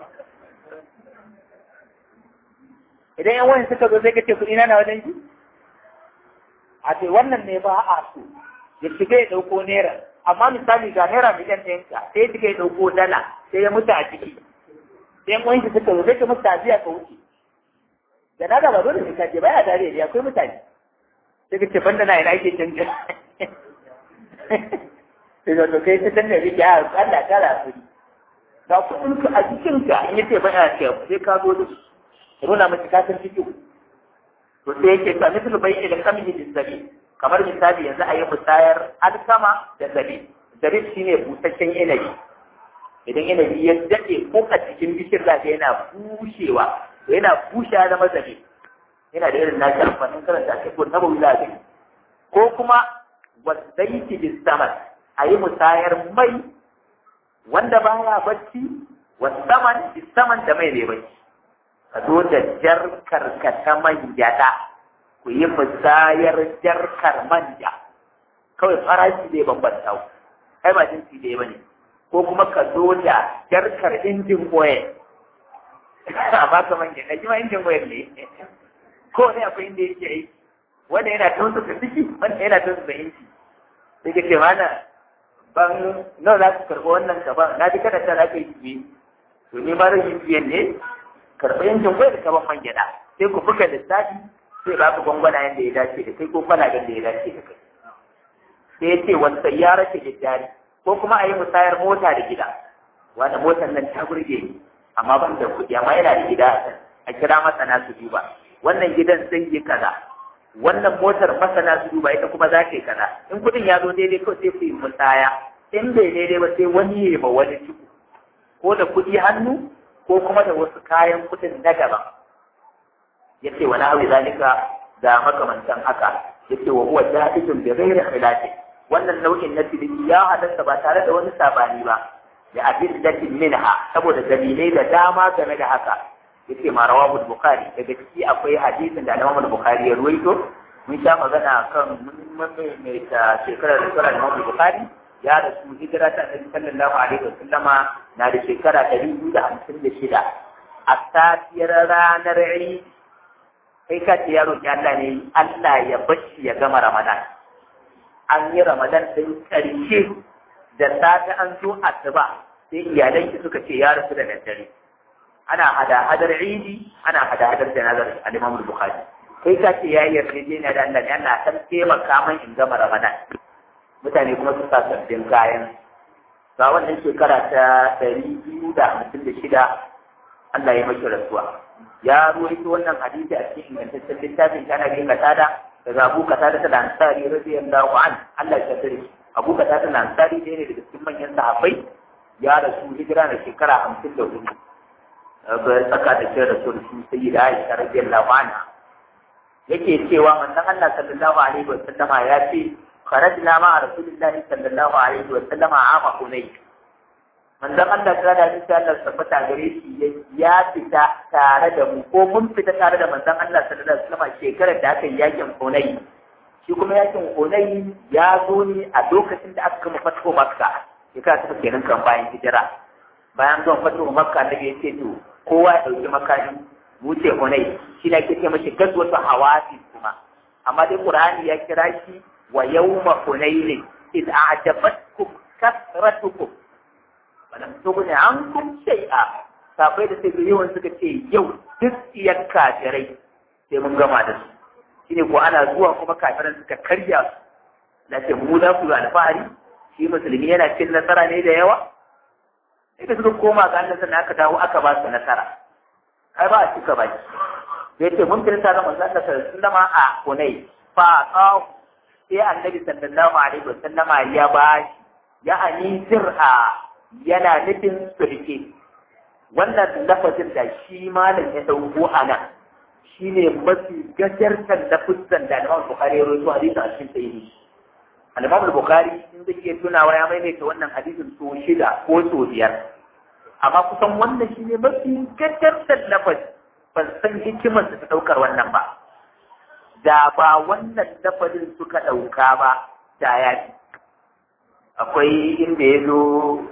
idan yan wani suka zo sai ka ce kuɗi na wajen shi a ce wannan ne ba a so ya shiga ya ɗauko naira amma misali ga naira miliyan ɗayan ka sai ya shiga ya ɗauko dala sai ya mutu a ciki sai yan wani suka zo sai ka mutu a biya ka wuce da na ba dole ne ka je baya tare da akwai mutane sai ka ce banda na ina ake canja sai da kai ta danna rike a Allah kara kuri ga kudin ka a cikin ka in yace baya ce sai ka zo da nuna miki ka san cikin to sai yake ta misal bai da kamiji da zabi kamar misali yanzu a yi musayar alkama da zabi zabi shine busasshen inabi idan inabi ya dade ko a cikin bishir da yana bushewa yana bushewa da mazabi yana da irin nashi amfanin karanta a cikin nabawi zabi ko kuma wasaiti bis saman a yi musayar mai wanda baya bacci wasaman bis saman da mai bai bacci ka zo da jarkar ka ta manjada ku yi musayar jarkar manja kawai farashi zai bambanta ku kai ba jinsi da ba ne ko kuma ka zo da jarkar injin oil amma ka manja na jima injin oil ne ko ne akwai inda yake aiki wanda yana tunsu da ciki wanda yana tunsu da inji sai ka ce mana ban nawa za ku karɓi wannan gaban na ji kada ta za ka yi biye to ni ma rashin biyan ne karɓi yankin kwai da kaban man gyaɗa sai ku buga lissafi sai ba ku gwangwana yadda ya dace da kai ko kwalaben da ya dace da kai sai ya ce wata ya rashe jari ko kuma a yi musayar mota da gida wanda motar nan ta burge ni amma ban da kuɗi amma yana da gida a kira masana su duba wannan gidan zai yi kaza wannan motar masana su duba ita kuma za ta yi kaza in kuɗin ya zo daidai kawai sai ku yi musaya in bai daidai ba sai wani ya ba wani ciko ko da kuɗi hannu ko kuma da wasu kayan kuɗin na daban ya ce wani hawi zalika da makamantan haka ya ce wa huwa jahidun bi ghairi khilafi wannan nau'in na ciniki ya halatta ba tare da wani sabani ba da adillatin minha saboda dalilai da dama game da haka yace ma rawahu bukhari daga ciki akwai hadisin da Imam bukhari ya ruwaito mun sha magana kan mun mai ta shekarar da Imam bukhari ya rasu hijira ta Annabi sallallahu alaihi wasallama na da shekara 256 a safiyar ranar Eid kai ka ce ya roki Allah ne Allah ya bashi ya gama Ramadan an yi Ramadan din karshe da safe an zo asuba sai iyalanki suka ce ya rasu da daddare ana hada-hadar idi ana hada-hadar janazar al-Imam Bukhari kai ka ce yayi yarjejeniya da Allah ne Allah san taimaka min in gama Ramadan mutane kuma su sa sabbin kayan ga wannan shekara ta ɗari biyu da hamsin da shida Allah ya mashi rasuwa ya ruwaito wannan hadisi a cikin ingantaccen littafin ta nabi katada daga Abu Katada da Ansari radiyallahu an Allah ya tsare Abu Katada da Ansari ne daga cikin manyan sahabbai ya rasu hijira da shekara hamsin da hudu tsaka da shi rasul su sai da Aisha radiyallahu anha yake cewa manzon Allah sallallahu alaihi wa sallama ya ce kharajna ma rasulillahi sallallahu alaihi wa sallama ama hunay manzon Allah ta da insha Allah tabbata gare shi ya fita tare da mu ko mun fita tare da manzon Allah sallallahu alaihi wa sallama shekarar da aka yi yakin hunay shi kuma yakin hunay ya zo ne a lokacin da aka kama fatho makka shekara ta kenan kan bayan hijira bayan zuwan fatho makka da ya ce to kowa ya ɗauki makami wuce hunai shi ne ake ce mashi gazwatu hawasi kuma amma dai qur'ani ya kira shi wa yawma hunain id a'jabatkum kasratukum falam tughni ankum shay'a safai da sai yawan suka ce yau duk iyar kafirai sai mun gama da su shine ko ana zuwa kuma kafiran suka karya su na ce mu za ku yi alfahari shi musulmi yana cin nasara ne da yawa sai da suka koma ga Allah sannan aka dawo aka ba su nasara ai ba a cika ba da yake mun kirta da manzon Allah sallallahu alaihi a Hunay fa qaw sai annabi sallallahu alaihi wasallama ya ba ya ani sir'a yana nufin sulke wannan lafazin da shi malam ya dauko a nan shine mafi gajartar lafazin da Imam Bukhari ya rawaito hadisi a cikin sahihi al-Imam Bukhari in zai iya tunawa ya maimaita wannan hadisin so shida ko so biyar amma kusan wannan shi ne mafi gajartar lafaz ban san hikimar su ta ɗaukar wannan ba da ba wannan lafazin suka ɗauka ba da ya fi akwai inda ya zo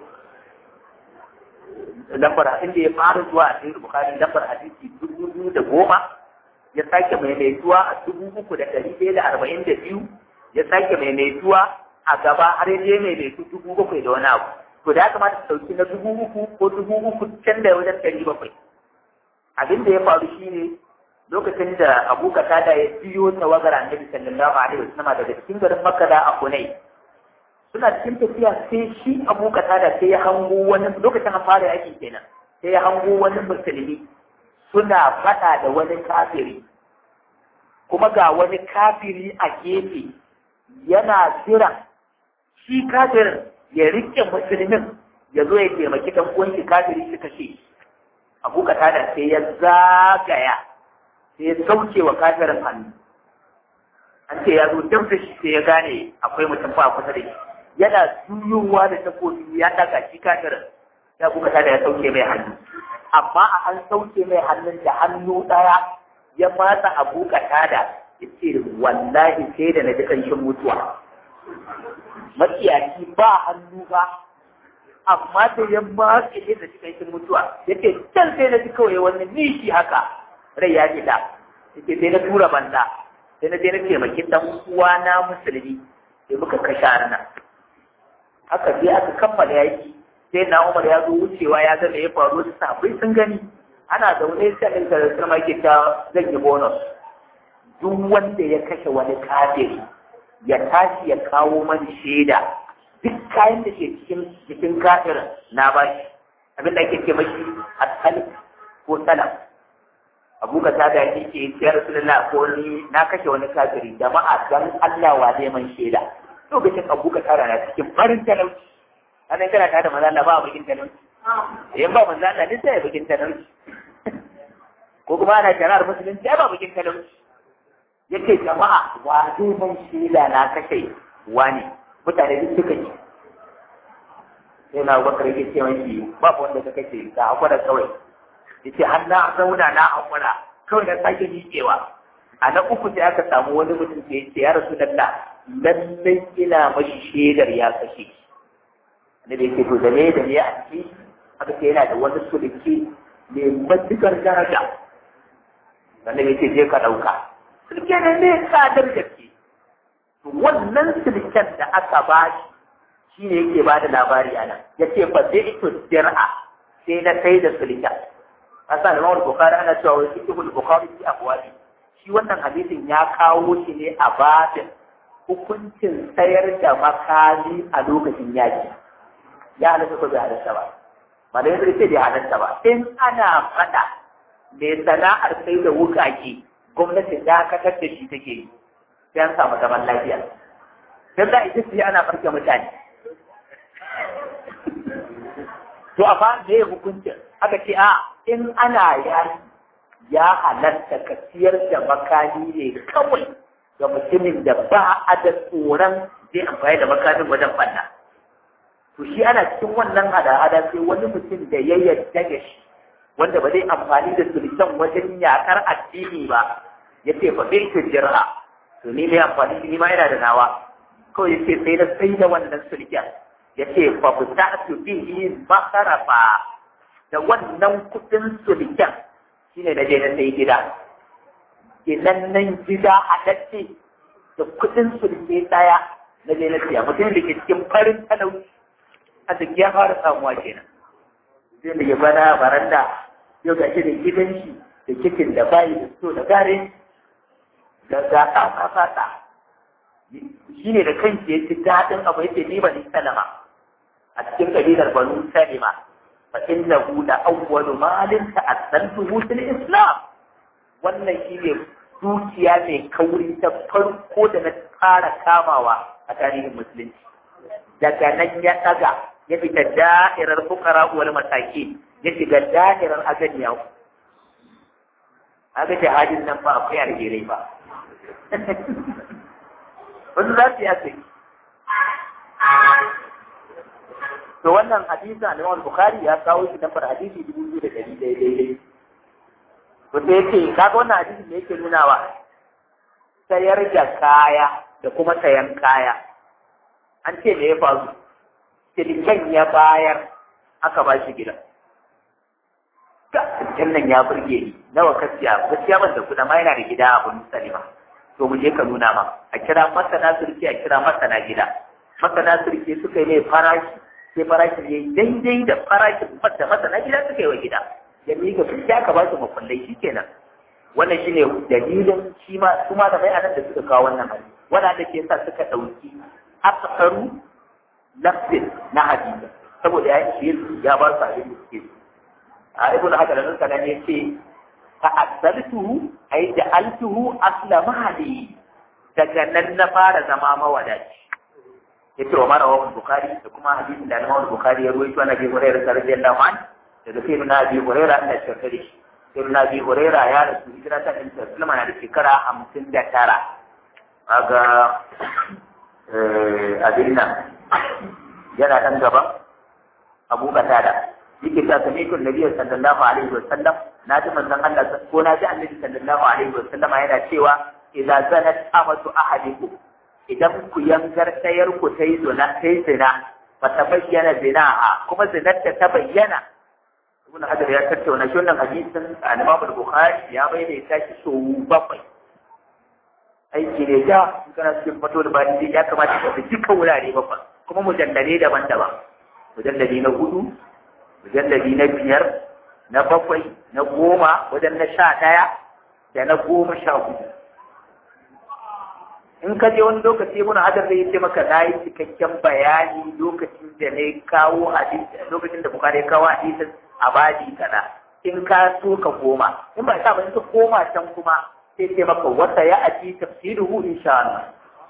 lambar inda ya fara zuwa a cikin bukari lambar hadisi dubu biyu da goma ya sake maimaituwa a dubu uku da ɗari ɗaya da arba'in da biyu ya sake maimaituwa a gaba har ya je maimaitu dubu bakwai da wani abu to da ya kamata su ɗauki na dubu uku ko dubu uku can da wajen ɗari bakwai abin da ya faru shine lokacin da Abu Qatada ya biyo tawagar Annabi sallallahu alaihi wasallam daga cikin garin Makka da Akunai suna cikin tafiya sai shi Abu Qatada sai ya hango wani lokacin an fara yaki kenan sai ya hango wani musulmi suna faɗa da wani kafiri kuma ga wani kafiri a gefe yana jira shi kafirin ya rike musulmin ya zo ya taimaki dan uwan shi kafiri shi kashe abu da sai ya zagaya sai ya sauke wa kafirin hannu an ce ya zo dab da shi sai ya gane akwai mutum fa kusa da shi yana juyowa da takobi ya daga shi kafirin ya abu da ya sauke mai hannu amma a an sauke mai hannun da hannu ɗaya ya matsa abu da ya ce wallahi sai da na ji ƙanshin mutuwa matsiyaci ba hannu ba amma da ya matse ne da cikin shi mutuwa yake can sai na ji kawai wani nishi haka rai ya fita yake sai na tura banda sai na je na taimaki dan uwa na musulmi sai muka kashe arna haka sai aka kammala yaki sai na Umar ya zo wucewa ya ga me ya faru da sabai sun gani ana zaune sai ɗin da sama yake ta zan yi bonus duk wanda ya kashe wani kafiri ya tashi ya kawo mani shaida duk kayan da ke cikin jikin kafirin na ba shi abin da ake ce mashi asali ko salam abu ka ta da yake ce ya rasulullah ko ni na kashe wani kafiri jama'a dan Allah wa zai man shaida lokacin abu ka tara na cikin farin talauci anan kana tare da manzo Allah ba bakin talauci in ba manzo Allah ne sai bakin talauci ko kuma ana jarar musulunci ba bakin talauci yake jama'a wa zai man shaida na kashe wani mutane duk suka yi sai na bakar yake ce mai babu wanda ka kashe ka hakura kawai yace har na zauna na hakura kawai na sake miƙewa a na uku sai aka samu wani mutum da yace ya rasu dalla lallai ina mashi shaidar ya kashe ne da yake to da ne da ne a ciki aka ce yana da wani sulki mai matukar daraja wanda yake je ka ɗauka sulke ne mai tsadar gaske wannan silken da aka ba shi shi ne yake ba da labari a nan ya ce ba zai ito dir'a sai na sai da silken a sa da mawar bukari ana cewa wani ikihul bukari fi abuwaɗi shi wannan hadisin ya kawo shi ne a babin hukuncin sayar da makami a lokacin yaki ya halatta ko bai halatta ba ba da yanzu ce bai halatta ba in ana faɗa mai sana'ar sai da wukaki gwamnati dakatar da shi take yi sai an samu zaman lafiya don za a ita su ana farke mutane to amma me ya hukuncin aka ce a in ana yaki ya halatta ka siyar da makami ne kawai ga mutumin da ba a da tsoron zai amfani da makamin wajen fanna to shi ana cikin wannan hada-hada sai wani mutum da ya yarda da shi wanda ba zai amfani da sultan wajen yakar addini ba ya ce fa bai jirha to ni mai amfani ni ma yana da nawa kawai ya ce sai na sai da wannan sulken ya ce fa ku ta su bihi makarafa da wannan kudin sulken shine na je na sai gida nan gida a dace da kudin sulke daya na je na siya mutum da ke cikin farin talauci a duk ya fara samuwa kenan zai da ya bana baranda yau ga shi da gidan shi da kitin da bayi da so da gare da ga ta fata shi ne da kanki ya ci daɗin abu yake ni bani salama a cikin kabilar banu salima fa innahu la awwalu malin ta'assantuhu fil islam wannan shi ne dukiya mai kauri ta farko da na fara kamawa a tarihin musulunci daga nan ya ɗaga ya fita da'irar fukara wal mataki ya shiga da'irar aganiya aga jihadin nan ba akwai alherai ba wasu za su yi asiri to wannan hadisi a Imam Bukhari ya kawo shi nafar hadisi dubu biyu da ɗari ɗaya daidai to sai yake kaga wannan hadisi da yake nunawa sayar da kaya da kuma sayan kaya an ce me ya faru silken ya bayar aka ba shi gidan silken nan ya burge ni nawa ka siya gaskiya ban da kuɗa ma yana da gida a bin salima to mu je ka nuna ma a kira masana surki a kira masana gida masana surki suka yi mai farashi sai farashin ya yi daidai da farashin da masana gida suka yi wa gida ya miƙa su ya ka ba su makullai shi kenan wannan shine dalilin shi ma su ma da mai anan da suka kawo wannan hadisi wanda da ke sa suka dauki aksaru lafzin na hadisi saboda ya yi ya ba su abin da suke a ibnu hajar nan kana ne ce fa asaltuhu ay ja'altuhu asla mahali daga nan na fara zama mawadaci yace wa mara wa bukhari da kuma hadisin da Imam Bukhari ya ruwaito na Abi Hurairah radiyallahu anhu daga sai na Abi Hurairah Allah ya shirye shi sai na Abi Hurairah ya rasu hijira ta ɗin Sulaiman na da shekara hamsin da tara kaga abin nan yana ɗan gaban Abu Qatada yake ta sami kun Nabi sallallahu alaihi wa sallam na ji manzon Allah ko na ji Annabi sallallahu alaihi wa sallama yana cewa idza zanat amatu ahadikum idan ku yangar ɗayar ku ta yi zina ta yi zina ba ta bayyana zinaha kuma zinar da ta bayyana ibn hajar ya tattauna shi wannan hadisin al-imam al-bukhari ya bayyana ya tashi so bakwai aiki ne ja in kana cikin fato da bani ya kamata ka fi dukkan wurare bakwai kuma mujallale daban-daban mujallali na hudu mujallali na biyar na bakwai na goma wajen na sha ɗaya da na goma sha hudu in ka je wani lokaci ibn hajar zai ce maka na yi cikakken bayani lokacin da na kawo hadisi lokacin da bukari ya kawo hadisin a baji kaza in ka so ka koma in ba sa ba in ka koma can kuma sai ce maka wata ya aji tafsiruhu insha Allah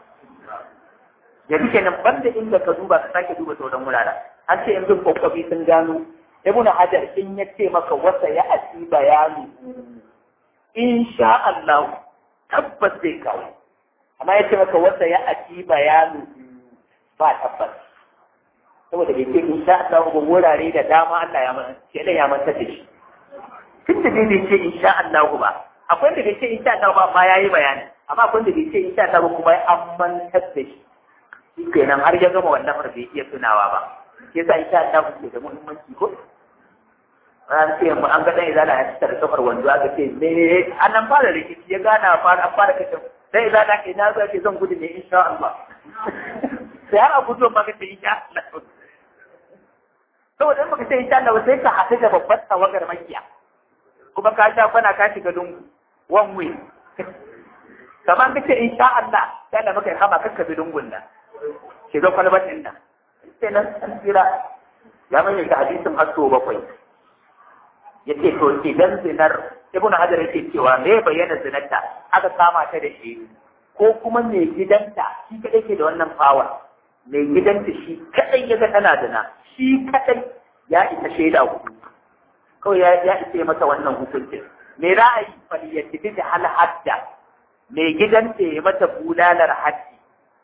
yanzu kenan banda inda ka duba ka sake duba sauran wuraren an ce in bin kwakwabi sun gano ibn hajar in ya ce maka wata ya aji bayani insha Allah tabbas zai kawo amma ya ce maka wata ya aji bayani ba tabbas saboda bai ce in sha Allah ba wurare da dama Allah ya manta shi ya manta da shi tun da bai ce in sha Allah ba akwai da bai ce in sha Allah ba amma yayi bayani amma akwai da bai ce in sha Allah ba kuma an mantar da shi shi kenan har ya gama wannan har bai iya tunawa ba yasa in sha Allah ke da muhimmanci ko an ce mu an ga dan izala ya tsara kafar wando aka ce me an nan fara rikici ya gana fara an fara kace dan izala ke na zo ke zan gudu ne insha Allah sai har a gudu ma ka ce insha Allah saboda in baka ce insha Allah sai ka haɗu da babbar tawagar makiya kuma ka sha kwana ka shiga lungu one way kamar ka ce insha Allah sai Allah maka kama kakka bi lungun nan shiga kwalbar din nan sai nan an tsira ya mai da hadisin hasso bakwai yace to idan zinar ibnu hajar yake cewa me bayyana zinarta aka kama ta da shi ko kuma mai gidanta shi kadai ke da wannan power mai gidanta shi kadai ya ga tana zina shi kadai ya isa shaida hudu kawai ya ya isa masa wannan hukuncin me ra'ayi fal yatibi da hal hadda mai gidanta ya mata bulalar haddi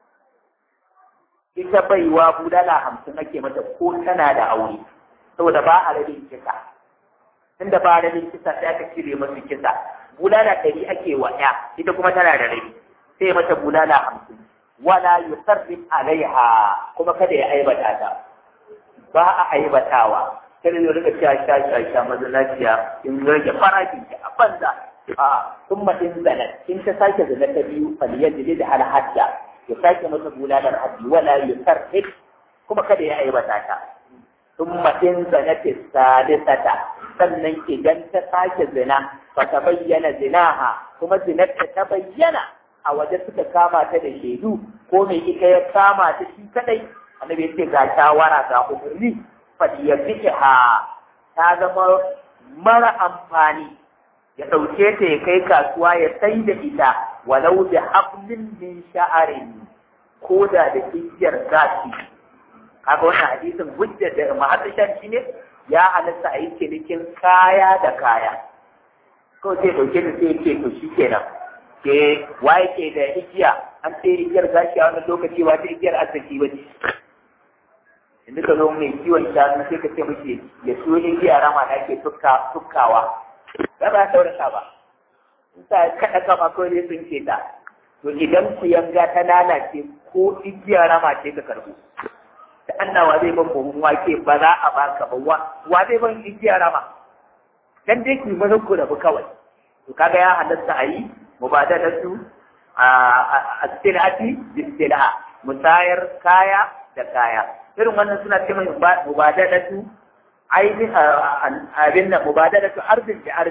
ita baiwa bulala hamsin ake mata ko tana da aure saboda ba a rabin kisa tunda ba a rabin kisa sai aka cire masu kisa bulala ɗari ake wa ya ita kuma tana da rabi sai mata bulala hamsin wala yusarrif alaiha kuma kada ya aibata ta ba a aibatawa kada ya rika cewa sha sha sha mazalaciya in rage farashin ki a banza a sun in zanar in ta sake zana ta biyu faliyar da da alhadda ya sake mata bulalar haddi wala yusarrif kuma kada ya aibata ta sun in zanar ta sadisata sannan idan ta sake zina ba ta bayyana zinaha kuma zinar ta bayyana a waje suka kama ta da shaidu ko mai ita ya kama ta shi kadai annabi ya ce ga shawara ga umarni fadi ya ha ta zama mara amfani ya ɗauke ta ya kai kasuwa ya sai da ita walau da hablin min sha'arin ko da da igiyar gashi kaga wannan hadisin hujjar da mahadishan shi ne ya halatta a yi cinikin kaya da kaya kawai sai ɗauke ta sai ce to shi kenan ke waye ke da igiya an ce igiyar gashi a wani lokaci wata igiyar arziki wace inda ka zo mai kiwon shanu sai ka ce mace ya so igiya rama da ake tukkawa ba ba ta wani ba in sa kaɗa kama kawai ne sun ce ta to idan ku yanga ta lalace ko igiya rama ce ka karbu da annawa zai ban buhun wake ba za a baka ba wa zai ban igiya rama dan dai ki mazan ku rabu kawai to kaga ya halatta a yi mubadalatu a silati bisila musayar kaya da kaya irin wannan suna ce mai mubadalatu ainihin abin nan mubadalatu arzin da arzin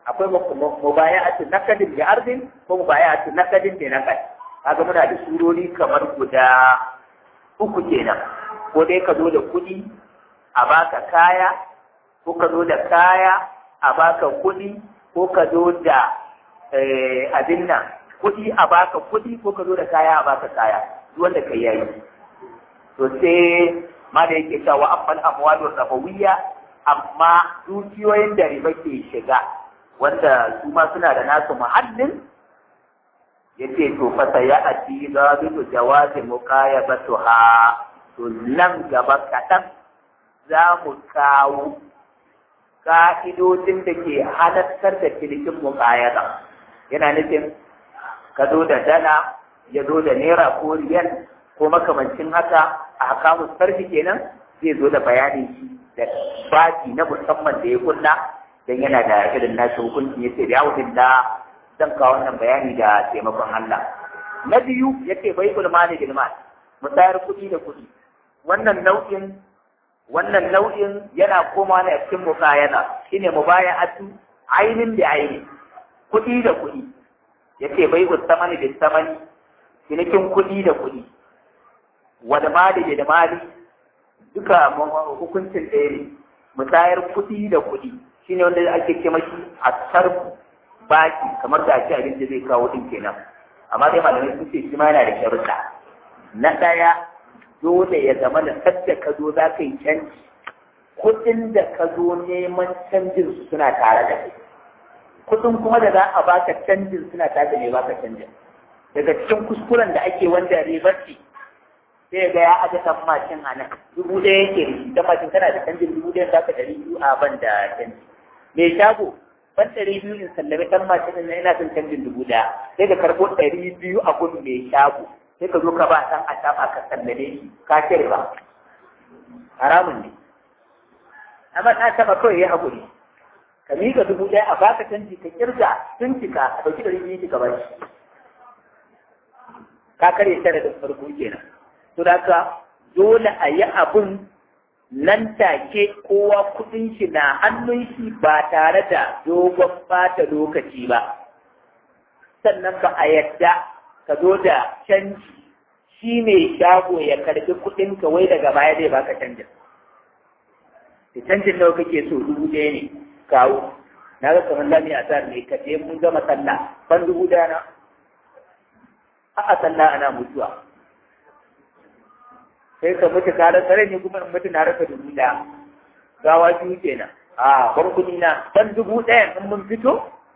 akwai mubaya'atu nakadin bi ardin ko mubaya'atu nakadin bi nakad kaga muna da surori kamar guda uku kenan ko dai ka zo da kuɗi a baka kaya ko ka zo da kaya a baka kuɗi ko ka zo da abin nan kuɗi a baka kuɗi ko ka zo da kaya a baka kaya wanda kai yayi to sai ma da yake cewa amman amwalur rabawiyya amma dukiyoyin da riba ke shiga wanda su ma suna da nasu muhallin yace to fa saya ati zabitu jawazi muqayabatuha to nan gaba kaɗan za mu kawo ka'idodin da ke halattar da cinikin muqayaba yana nufin ka zo da dala ya zo da naira ko riyal ko makamancin haka a hakamu sarfi kenan zai zo da bayanin shi da baki na musamman da ya kunna dan yana da irin nashi hukunci yace da yawon da zan kawo wannan bayani da taimakon Allah na biyu yace bai ulmani bil mal musayar kuɗi da kuɗi wannan nau'in wannan nau'in yana komawa ne a cikin mukayana shine mubaya'atu ainin da aini kuɗi da kuɗi yace bai ustamani da samani cinikin kuɗi da kuɗi wada mali da mali duka hukuncin ɗaya ne musayar kuɗi da kuɗi shine wanda ake ce mashi a sarfu baki kamar da ake abin da zai kawo din kenan amma dai malamai sun ce shi ma yana da sharuɗa na ɗaya dole ya zama da sadda ka zo za ka yi canji kuɗin da ka zo neman canjin su suna tare da kai kuɗin kuma da za a baka canjin suna tare da mai baka canjin daga cikin kuskuren da ake wanda ribar ce sai ga ya aje kan mashin a nan dubu ɗaya yake da shi dan mashin kana da canjin dubu ɗaya za ka ɗari biyu a ban da canji mai shago ban ɗari biyu in sallame ɗan mashin na ina son canjin dubu ɗaya sai ka karɓo ɗari biyu a gun mai shago sai ka zo ka ba ɗan a taɓa ka sallame shi ka cire ba haramun ne amma ɗan taɓa kawai ya haƙuri ka miƙa dubu ɗaya a baka canji ka kirga sun cika a ɗauki ɗari biyu ka bar shi ka karya tare da farko kenan to da ka dole a yi abun nan take kowa kudin shi na hannun shi ba tare da dogon bata lokaci ba sannan ba a yadda ka zo da canji shi mai shago ya karbi kudin ka wai daga baya zai baka canjin da canjin nawa kake so dubu ɗaya ne kawo na ga kamar lami a tsar ne ka je mun gama sallah ban dubu ɗaya na a sallah ana mutuwa sai ka mutu ka rasa rai ne kuma in mutu na rasa dubu ɗaya gawa biyu kenan a bar kuɗi na dan dubu ɗaya in mun fito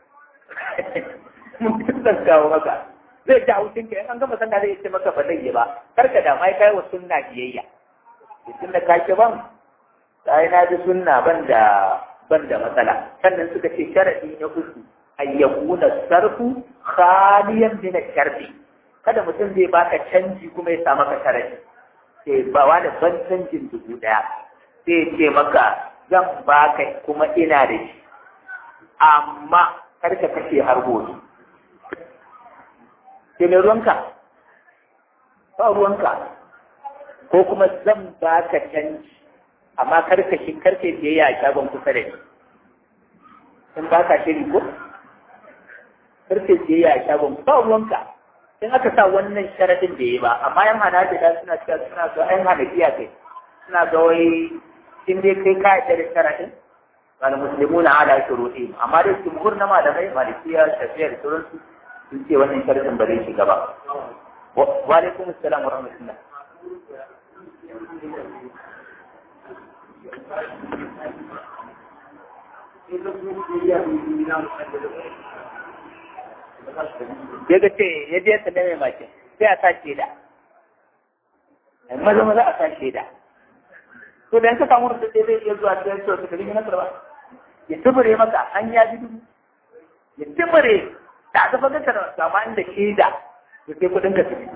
mun fito zan kawo maka zai ji haushin ka in an gama sallah zai ce maka ba zai yi ba kar ka da mai kai wa sunna biyayya tun da ka ki ban sai na ji sunna ban da ban da matsala sannan suka ce sharadi na uku ayyakuna sarfu khaliyan min sharfi kada mutum zai baka canji kuma ya sa maka sharadi sai ba wani ban canjin dubu ɗaya sai ce maka zan baka kuma ina da shi amma kar ka kashe har gobe sai mai ruwanka ba ruwanka ko kuma zan baka canji amma kar ka shi kar ka biyayya a shagon kusa da ni in baka shiri ko kar ka biyayya a shagon ba ruwanka in aka sa wannan sharadin da ya ba amma yan hanabila suna cewa suna ga yan hanafiya kai suna ga wai in dai kai ka yarda da sharadin wal muslimuna ala shuruɗi amma dai jumhur na malamai malikiya shafi'a da sauransu sun ce wannan sharadin ba zai shiga ba wa alaikum assalam wa rahmatullah ya ga ce ya je ta mai makin sai a sa shaida maza maza a sa shaida to da yanka samu da zai iya zuwa ta yanzu ta kalli na karba ya tubure maka an ya ji dubu ya tubure da aka faga ka da sama inda shaida to sai kudin ka fito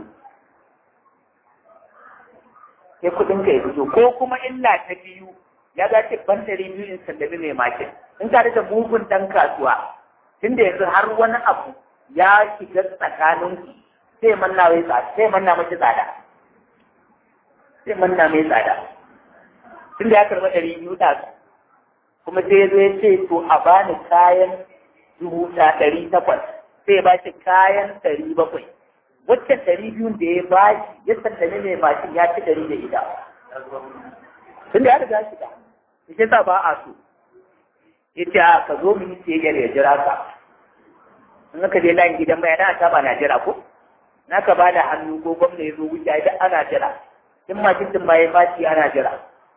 sai kudin ka ya fito ko kuma illa ta biyu ya ga ce ban ɗari biyu in sallami mai makin in ka da mugun dan kasuwa tunda yanzu har wani abu ya shiga tsakanin sai manna mai tsada sai manna mace tsada sai manna mai tsada tun da ya karɓa ɗari biyu da kuma sai ya zo ya ce to a bani kayan dubu ɗari takwas sai ba shi kayan ɗari bakwai wacce ɗari biyun da ya ba shi ya sallame mai mashin ya ci ɗari da ita tun da ya riga shi da shi sa ba a so yace a ka zo mu yi siyayyar ya jira ka in ka je layin gidan mai na ta ba na jira ko na ka ba da hannu ko gwamna ya zo wuce idan ana jira in mashin din ma ya fashi ana jira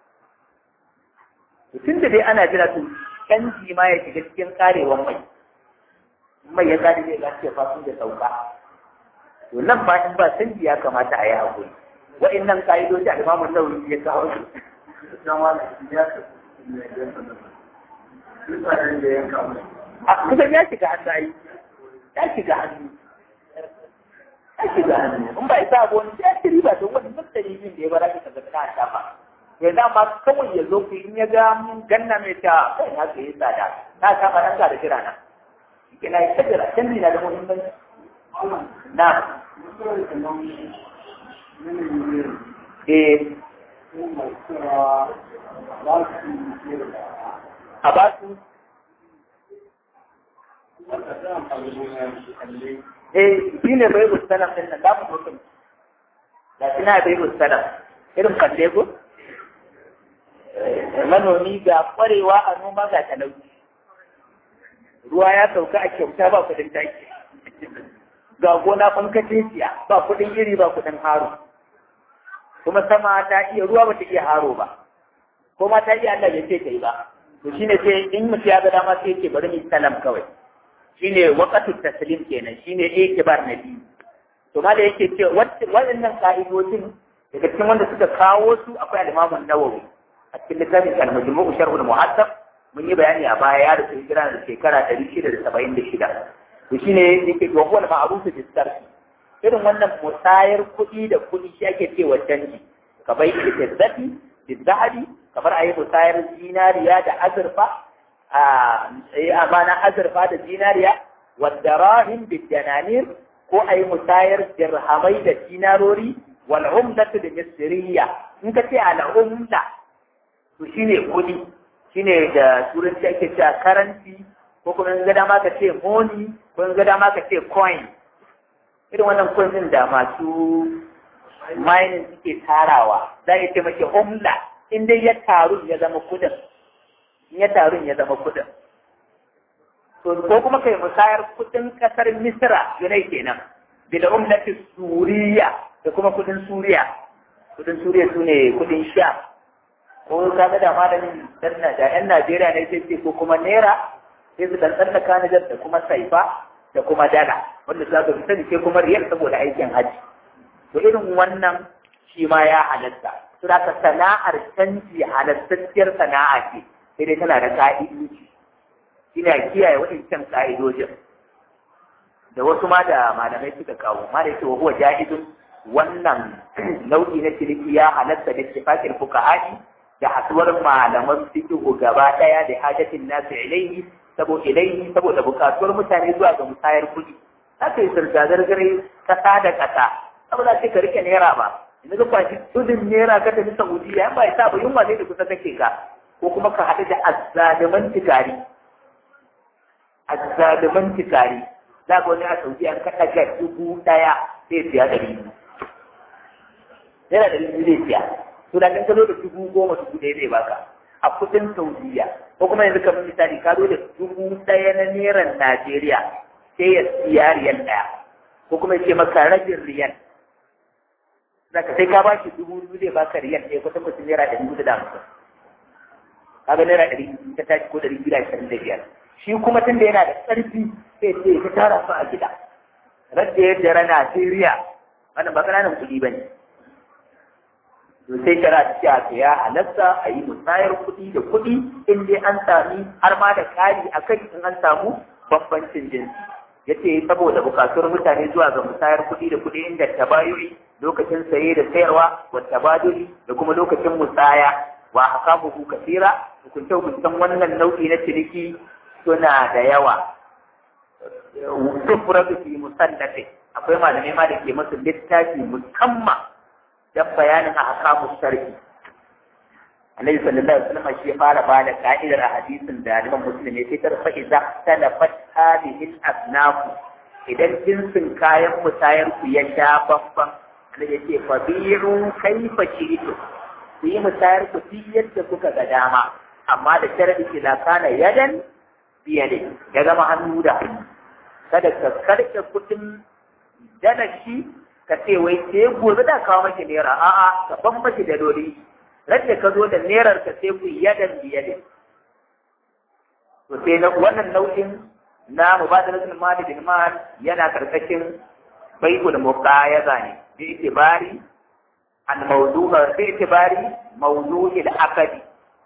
tun da dai ana jira to canji ma ya shiga cikin karewan mai mai ya kare zai ga ce fasin da sauka to nan ma in ba canji ya kamata a yi hakuri wa'annan ka'idoji al-Imam Nawawi ya kawo su a kusan ya shiga hannu ai ya shiga hannu ya shiga hannu in ba isa abu wani ya ci riba don wani mutane yin da ya bara ka ga ta shafa yanzu amma kawai ya zo ku in ya ga ganna mai ta kai haka yi tsada na shafa nan ga da jira na ke na yi ta jira canji na da muhimmanci na eh a ba su eh shi ne bai mustalam din nan zamu mutum da kina bai mustalam irin kalle ko manomi ga kwarewa a noma ga talauci ruwa ya sauka a kyauta ba kudin taki ga gona fankacin siya ba kudin iri ba kudin haro kuma sama ta iya ruwa ba ta iya haro ba ko ma ta iya Allah ya ce ta yi ba to shine sai in mutum ya ga dama sai yake bari mu salam kawai shine waqatu taslim kenan shine ikibar na biyu to ma da yake ce waɗannan ka'idojin daga cikin wanda suka kawo su akwai al-Imam an-Nawawi a cikin littafin al-Majmu' Sharh al-Muhaddab mun yi bayani a baya ya rufe hijira da shekara 676 to shine yake to huwa al-ma'ruf fi sarf irin wannan musayar kuɗi da kuɗi shi ake cewa canji ka bai ita zafi bizahabi kamar a yi musayar zinariya da azurfa a amana azurfa da zinariya wadda rahim bidananir ko a yi musayar dirhamai da dinarori wal umdatu da misriya in ka ce al umda to shine kuɗi shine da turanci ake cewa currency ko kuma in ga dama ka ce money ko in ga dama ka ce coin irin wannan coin din da masu mining suke tarawa za a ce maki umla in dai ya taru ya zama kudin in ya taru ya zama kudin to ko kuma kai musayar kudin kasar misra yunai kenan bil umlati suriya da kuma kudin suriya kudin suriya sune kudin sha ko ka ga da malamin dan da yan Najeriya ne sai ce ko kuma naira sai su dan tsallaka Nijar da kuma saifa da kuma dala wanda za ka sani sai kuma riyal saboda aikin haji to irin wannan shi ma ya halatta to da sana'ar canji halattacciyar sana'a ce sai dai tana da ka'idoji ina kiyaye waɗancan ka'idojin da wasu ma da malamai suka kawo ma da yake wa huwa jahidun wannan nau'i na ciniki ya halatta da ittifaqil fuqaha'i da haduwar malaman fiqh gaba daya da hajatin nasu ilaihi saboda ilaihi saboda bukatuwar mutane zuwa ga musayar kuɗi haka yi zirga-zirgare kasa da kasa saboda ce ka rike naira ba yanzu ka kwashi tudun naira ka tafi saudiya yan ba ya sa ba yunwa ne da kusa take ka ko kuma ka haɗu da azzaliman tikari azzaliman tikari za ga wani a saudiya an kaɗa ga dubu ɗaya sai siya ɗari biyu naira ɗari biyu zai siya to da kan ka zo da dubu goma dubu ɗaya zai baka a kudin saudiya ko kuma yanzu kamar misali ka zo da dubu ɗaya na neran najeriya sai ya siya riyal ɗaya ko kuma ya ce maka rabin riyal zaka sai ka bashi dubu biyu zai baka riyal ɗaya kusan kusan naira ɗari biyu da hamsin kaga naira ɗari biyu ta tashi ko ɗari biyu da ashirin da biyar shi kuma tunda yana da ƙarfi sai ce ka tara su a gida radda ya jara najeriya wannan ba ƙananan kuɗi ba ne to sai shara ta ce a ya halatta a yi musayar kuɗi da kuɗi in dai an sami har ma da ƙari a kai in an samu bambancin jinsi ya ce saboda bukatuwar mutane zuwa ga musayar kuɗi da kuɗi inda tabayuri lokacin saye da sayarwa wa tabaduri da kuma lokacin musaya wa hakamuhu kasira hukunce hukuncen wannan nau'i na ciniki suna da yawa sufratu fi musallafi akwai malamai ma da ke masu littafi musamman dan bayanin a hakamun sarki Annabi sallallahu alaihi wasallam shi ya fara ba da ka'idar a hadisin da Imam Muslim ya fitar fa idza talafat hadhihi al-asnaf idan jinsin kayan musayar ku ya sha babban Annabi ya ce fa bi'u kaifa shi'tu ku yi musayar ku duk yadda kuka ga dama amma da sharadi ke la kana yadan biyade ya zama hannu da hannu kada ka karke kudin dalashi ka ce wai sai gobe da kawo maki naira a'a ka ban maki da dole rage ka zo da nerar ka sai ku yadan biyade to sai na wannan nau'in na mubadalatul mali bil mal yana karkashin bai'ul muqayaza ne bi itibari al mawdu'a bi itibari mawdu'il aqdi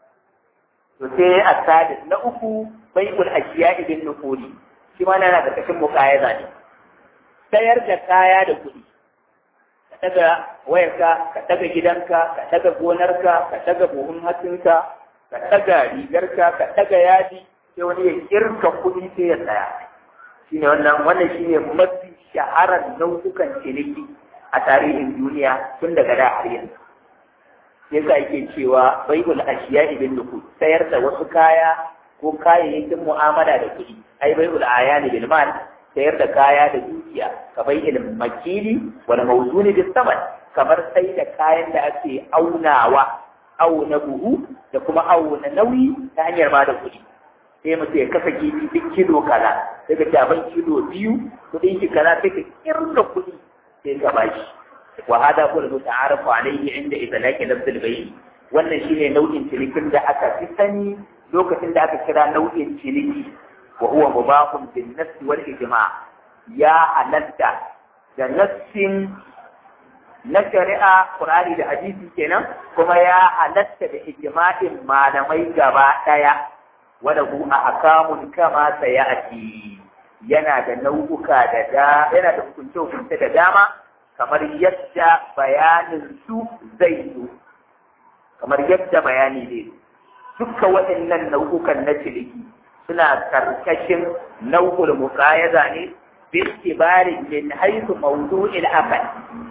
to sai asadis na uku bai'ul ashiya'i bin nuquli shi ma yana karkashin muqayaza ne sayar da kaya da kuɗi ka daga wayarka ka daga gidanka ka daga gonarka ka daga buhun hatsinka ka daga rigarka ka daga yadi sai wani ya kirka kuɗi sai ya tsaya shine wannan wannan shine mafi shaharar nau'ukan ciniki a tarihin duniya tun daga da har yanzu yasa yake cewa baibul ashiya ibn nuku sayar da wasu kaya ko kayayyakin mu'amala da kuɗi ai baibul ayani bil mal sayar da kaya da dukiya ka bai ilm makili wal mawzuni bis saman kamar sai da kayan da ake aunawa auna buhu da kuma auna nauyi ta hanyar ba da kuɗi sai mutum ya kasa kifi duk kilo kaza sai ka taban kilo biyu kuɗin ki kaza sai ka kirga kuɗi sai ka bashi wa hada huwa al-muta'arafu alayhi inda idlaqi lafz al-bay' wannan shine nau'in cinikin da aka fi sani lokacin da aka kira nau'in ciniki wa huwa mubahun bin nass wal ijma' ya halatta da nassin na shari'a Qur'ani da hadisi kenan kuma ya halatta da ijma'in malamai gaba daya wala hu ahkamun kama sayati yana da nau'uka da da yana da hukunce hukunce da dama kamar yadda bayanin su zai zo kamar yadda bayani ne duka waɗannan nau'ukan na ciniki suna karkashin nau'ul muqayaza ne bi itibari min haythu mawdu'il aqal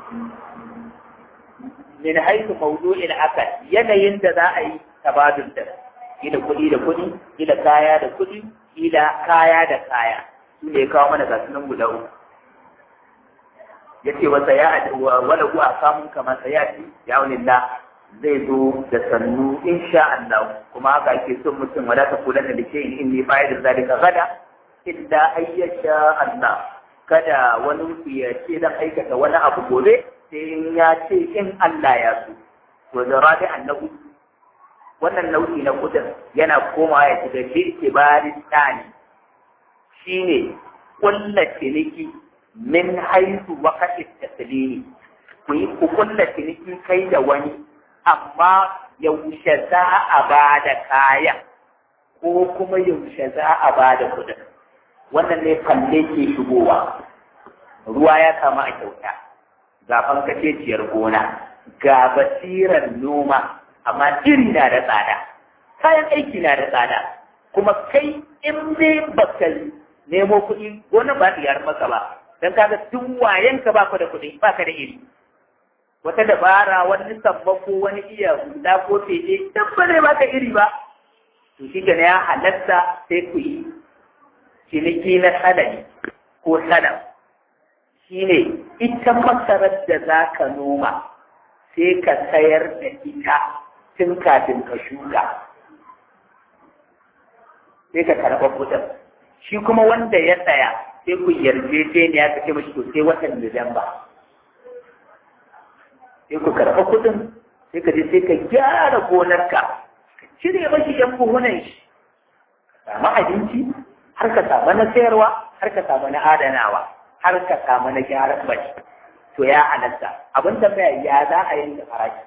min haythu mawdu'il aqal yanayin da za a yi tabadul da ila kuɗi da kuɗi ila kaya da kuɗi ila kaya da kaya su ne kawo mana gasu nan guda uku yace wa sayati wa wala huwa kamun kama sayati ya walillah zai zo da sannu insha Allah kuma haka ake son mutum wala ta kula da dake in inni fa'ida zalika gada illa ayyasha Allah kada wani ku ya ce dan aikata wani abu gobe sai in ya ce in Allah ya so to da rabi annabi wannan nau'i na kudin yana komawa ya shiga birkibarin tsani shine kulla ciniki min haisu waqati taslimi ku yi ku kulla ciniki kai da wani amma yaushe za a ba da kaya ko kuma yaushe za a ba da kuɗin wannan ne kalle ke shigowa ruwa ya kama a kyauta ga fankaceciyar gona ga basirar noma amma iri na da tsada kayan aiki na da tsada kuma kai in dai baka nemo kuɗi gona ba ɗiyar maka ba don kaga tun wayenka baka da kuɗi baka da iri wata dabara wani sammako wani iya hula ko fede dan ba zai baka iri ba to shi ya halatta sai ku yi ciniki na sanadi ko sanam shine ita masarar da za ka noma sai ka sayar da ita tun kafin ka shuka sai ka karɓa kuɗin shi kuma wanda ya tsaya sai ku yarjejeniya ka ce mashi to sai watan Nuwamba. sai ku karɓa kuɗin sai ka je sai ka gyara gonarka ka cire mashi yan buhunan shi ka samu abinci har ka samu na sayarwa har ka samu na adanawa har ka samu na gyaran bashi to ya halatta abin da bai ya za a yanke farashi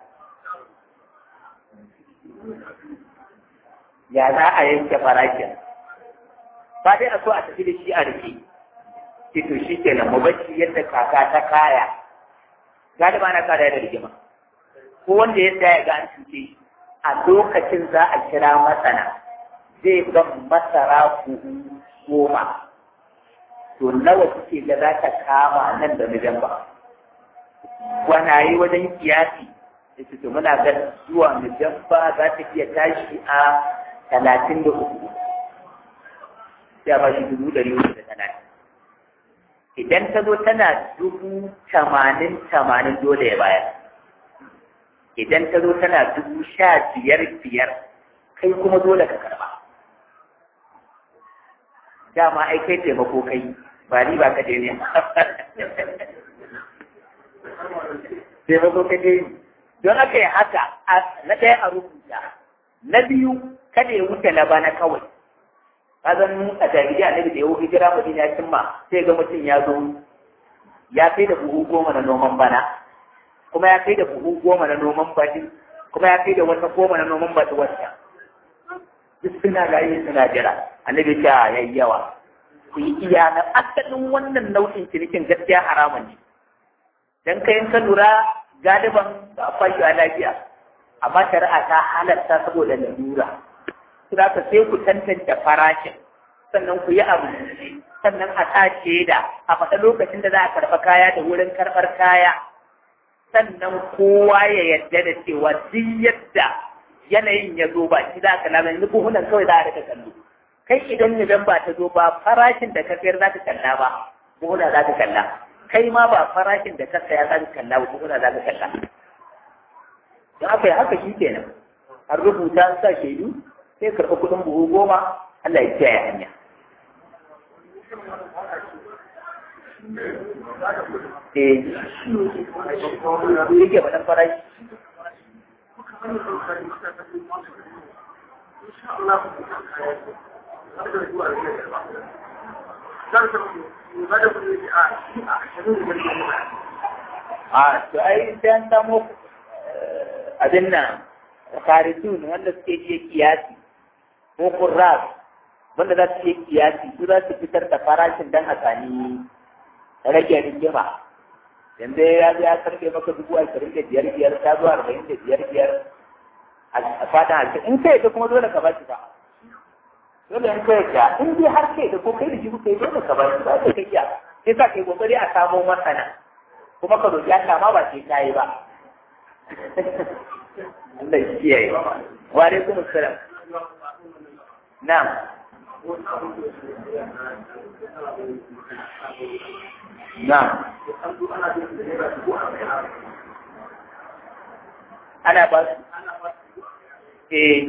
ya za a yanke farashin ba dai a so a tafi da shi a rike to shi kenan mu bacci yadda kaka ta kaya galiba na kada da rigima ko wanda ya tsaya ga an cuce a lokacin za a kira masana zai ban masara buhu goma to nawa kuke ga za ka kama nan da Nuwamba gwanaye wajen kiyasi yace to muna ga zuwa mu dabba za ta iya tashi a talatin da uku sai a ba shi dubu ɗari uku da talatin idan ta zo tana dubu tamanin tamanin dole ya bayar idan ta zo tana dubu sha biyar biyar kai kuma dole ka karba dama ai kai taimako kai ba ni ba ka je ne taimako ka je don aka yi haka na ɗaya a rubuta na biyu kada ya wuce na bana kawai kazan a jahiliya annabi da ya wuce hijira madina ya cimma sai ga mutum ya zo ya kai da buhu goma na noman bana kuma ya kai da buhu goma na noman baɗi kuma ya kai da wata goma na noman baɗi wacce duk suna rayu suna jira annabi ta yayi yawa ku yi iya na asalin wannan nau'in cinikin gaskiya haramun ne dan kai in ka lura galiban ba fashi a lafiya amma shari'a ta halatta saboda lalura za ka sai ku tantance farashin sannan ku yi abu sannan a sa da a faɗa lokacin da za a karɓa kaya da wurin karɓar kaya sannan kowa ya yarda da cewa duk yadda yanayin ya zo ba shi za ka lama yanzu buhunan kawai za a rika kallo kai idan idan ba ta zo ba farashin da ka sayar za ka kalla ba buhuna za ka kalla kai ma ba farashin da ka saya za ka kalla ba buhuna za ka kalla don haka yi haka shi kenan an rubuta an sa shaidu sai karɓi kuɗin buhu goma Allah ya kiyaye hanya. Eh, yake faɗin farashi. A, to ai sai an samu abin nan, karisun wanda suke iya kiyasi. ko kurras wanda za su yi kiyasi su za su fitar da farashin dan a sami rage rigima yanzu ya zo ya karfe maka dubu ashirin da biyar biyar ta zuwa arba'in da biyar biyar a fatan alfi in kai da kuma dole ka ba shi ba dole in kai da in dai har kai da ko kai da shi kuka yi dole ka ba shi ba sai kai ya sai sa kai kokari a samo masana kuma ka roƙi Allah ma ba sai ka yi ba Allah ya kiyaye wa alaikum assalam نعم نعم أنا بس إيه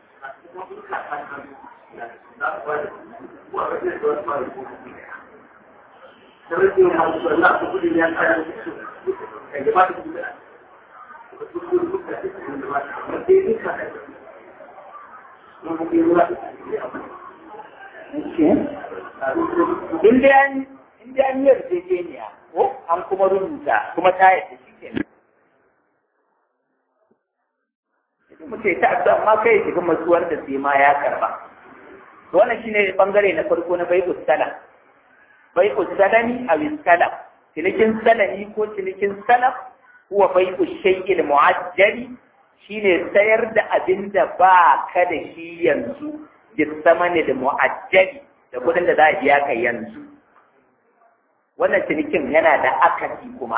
In dai an in dai an yarjejeniya ko an kuma rubuta kuma ta yadda shi ke Idan mutum ta addu'a amma kai shiga masuwar da sai ma ya karba. Wannan shine bangare na farko na bai'us salam. Bai'us salami a salam. Cinikin salami ko cinikin salaf huwa bai'us shay'il mu'ajjali shine sayar da abin da ba ka da shi yanzu bisamani da mu'ajjali da kudin da za a biya ka yanzu wannan cinikin yana da akasi kuma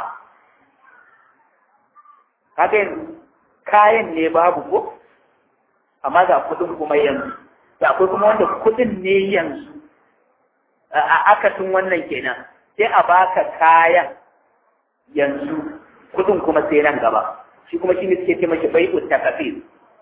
kaga yanzu kayan ne babu ko amma ga kudin kuma yanzu da akwai kuma wanda kudin ne yanzu a akasin wannan kenan sai a baka kayan yanzu kudin kuma sai nan gaba shi kuma shi ne suke ce mashi bai ta kafir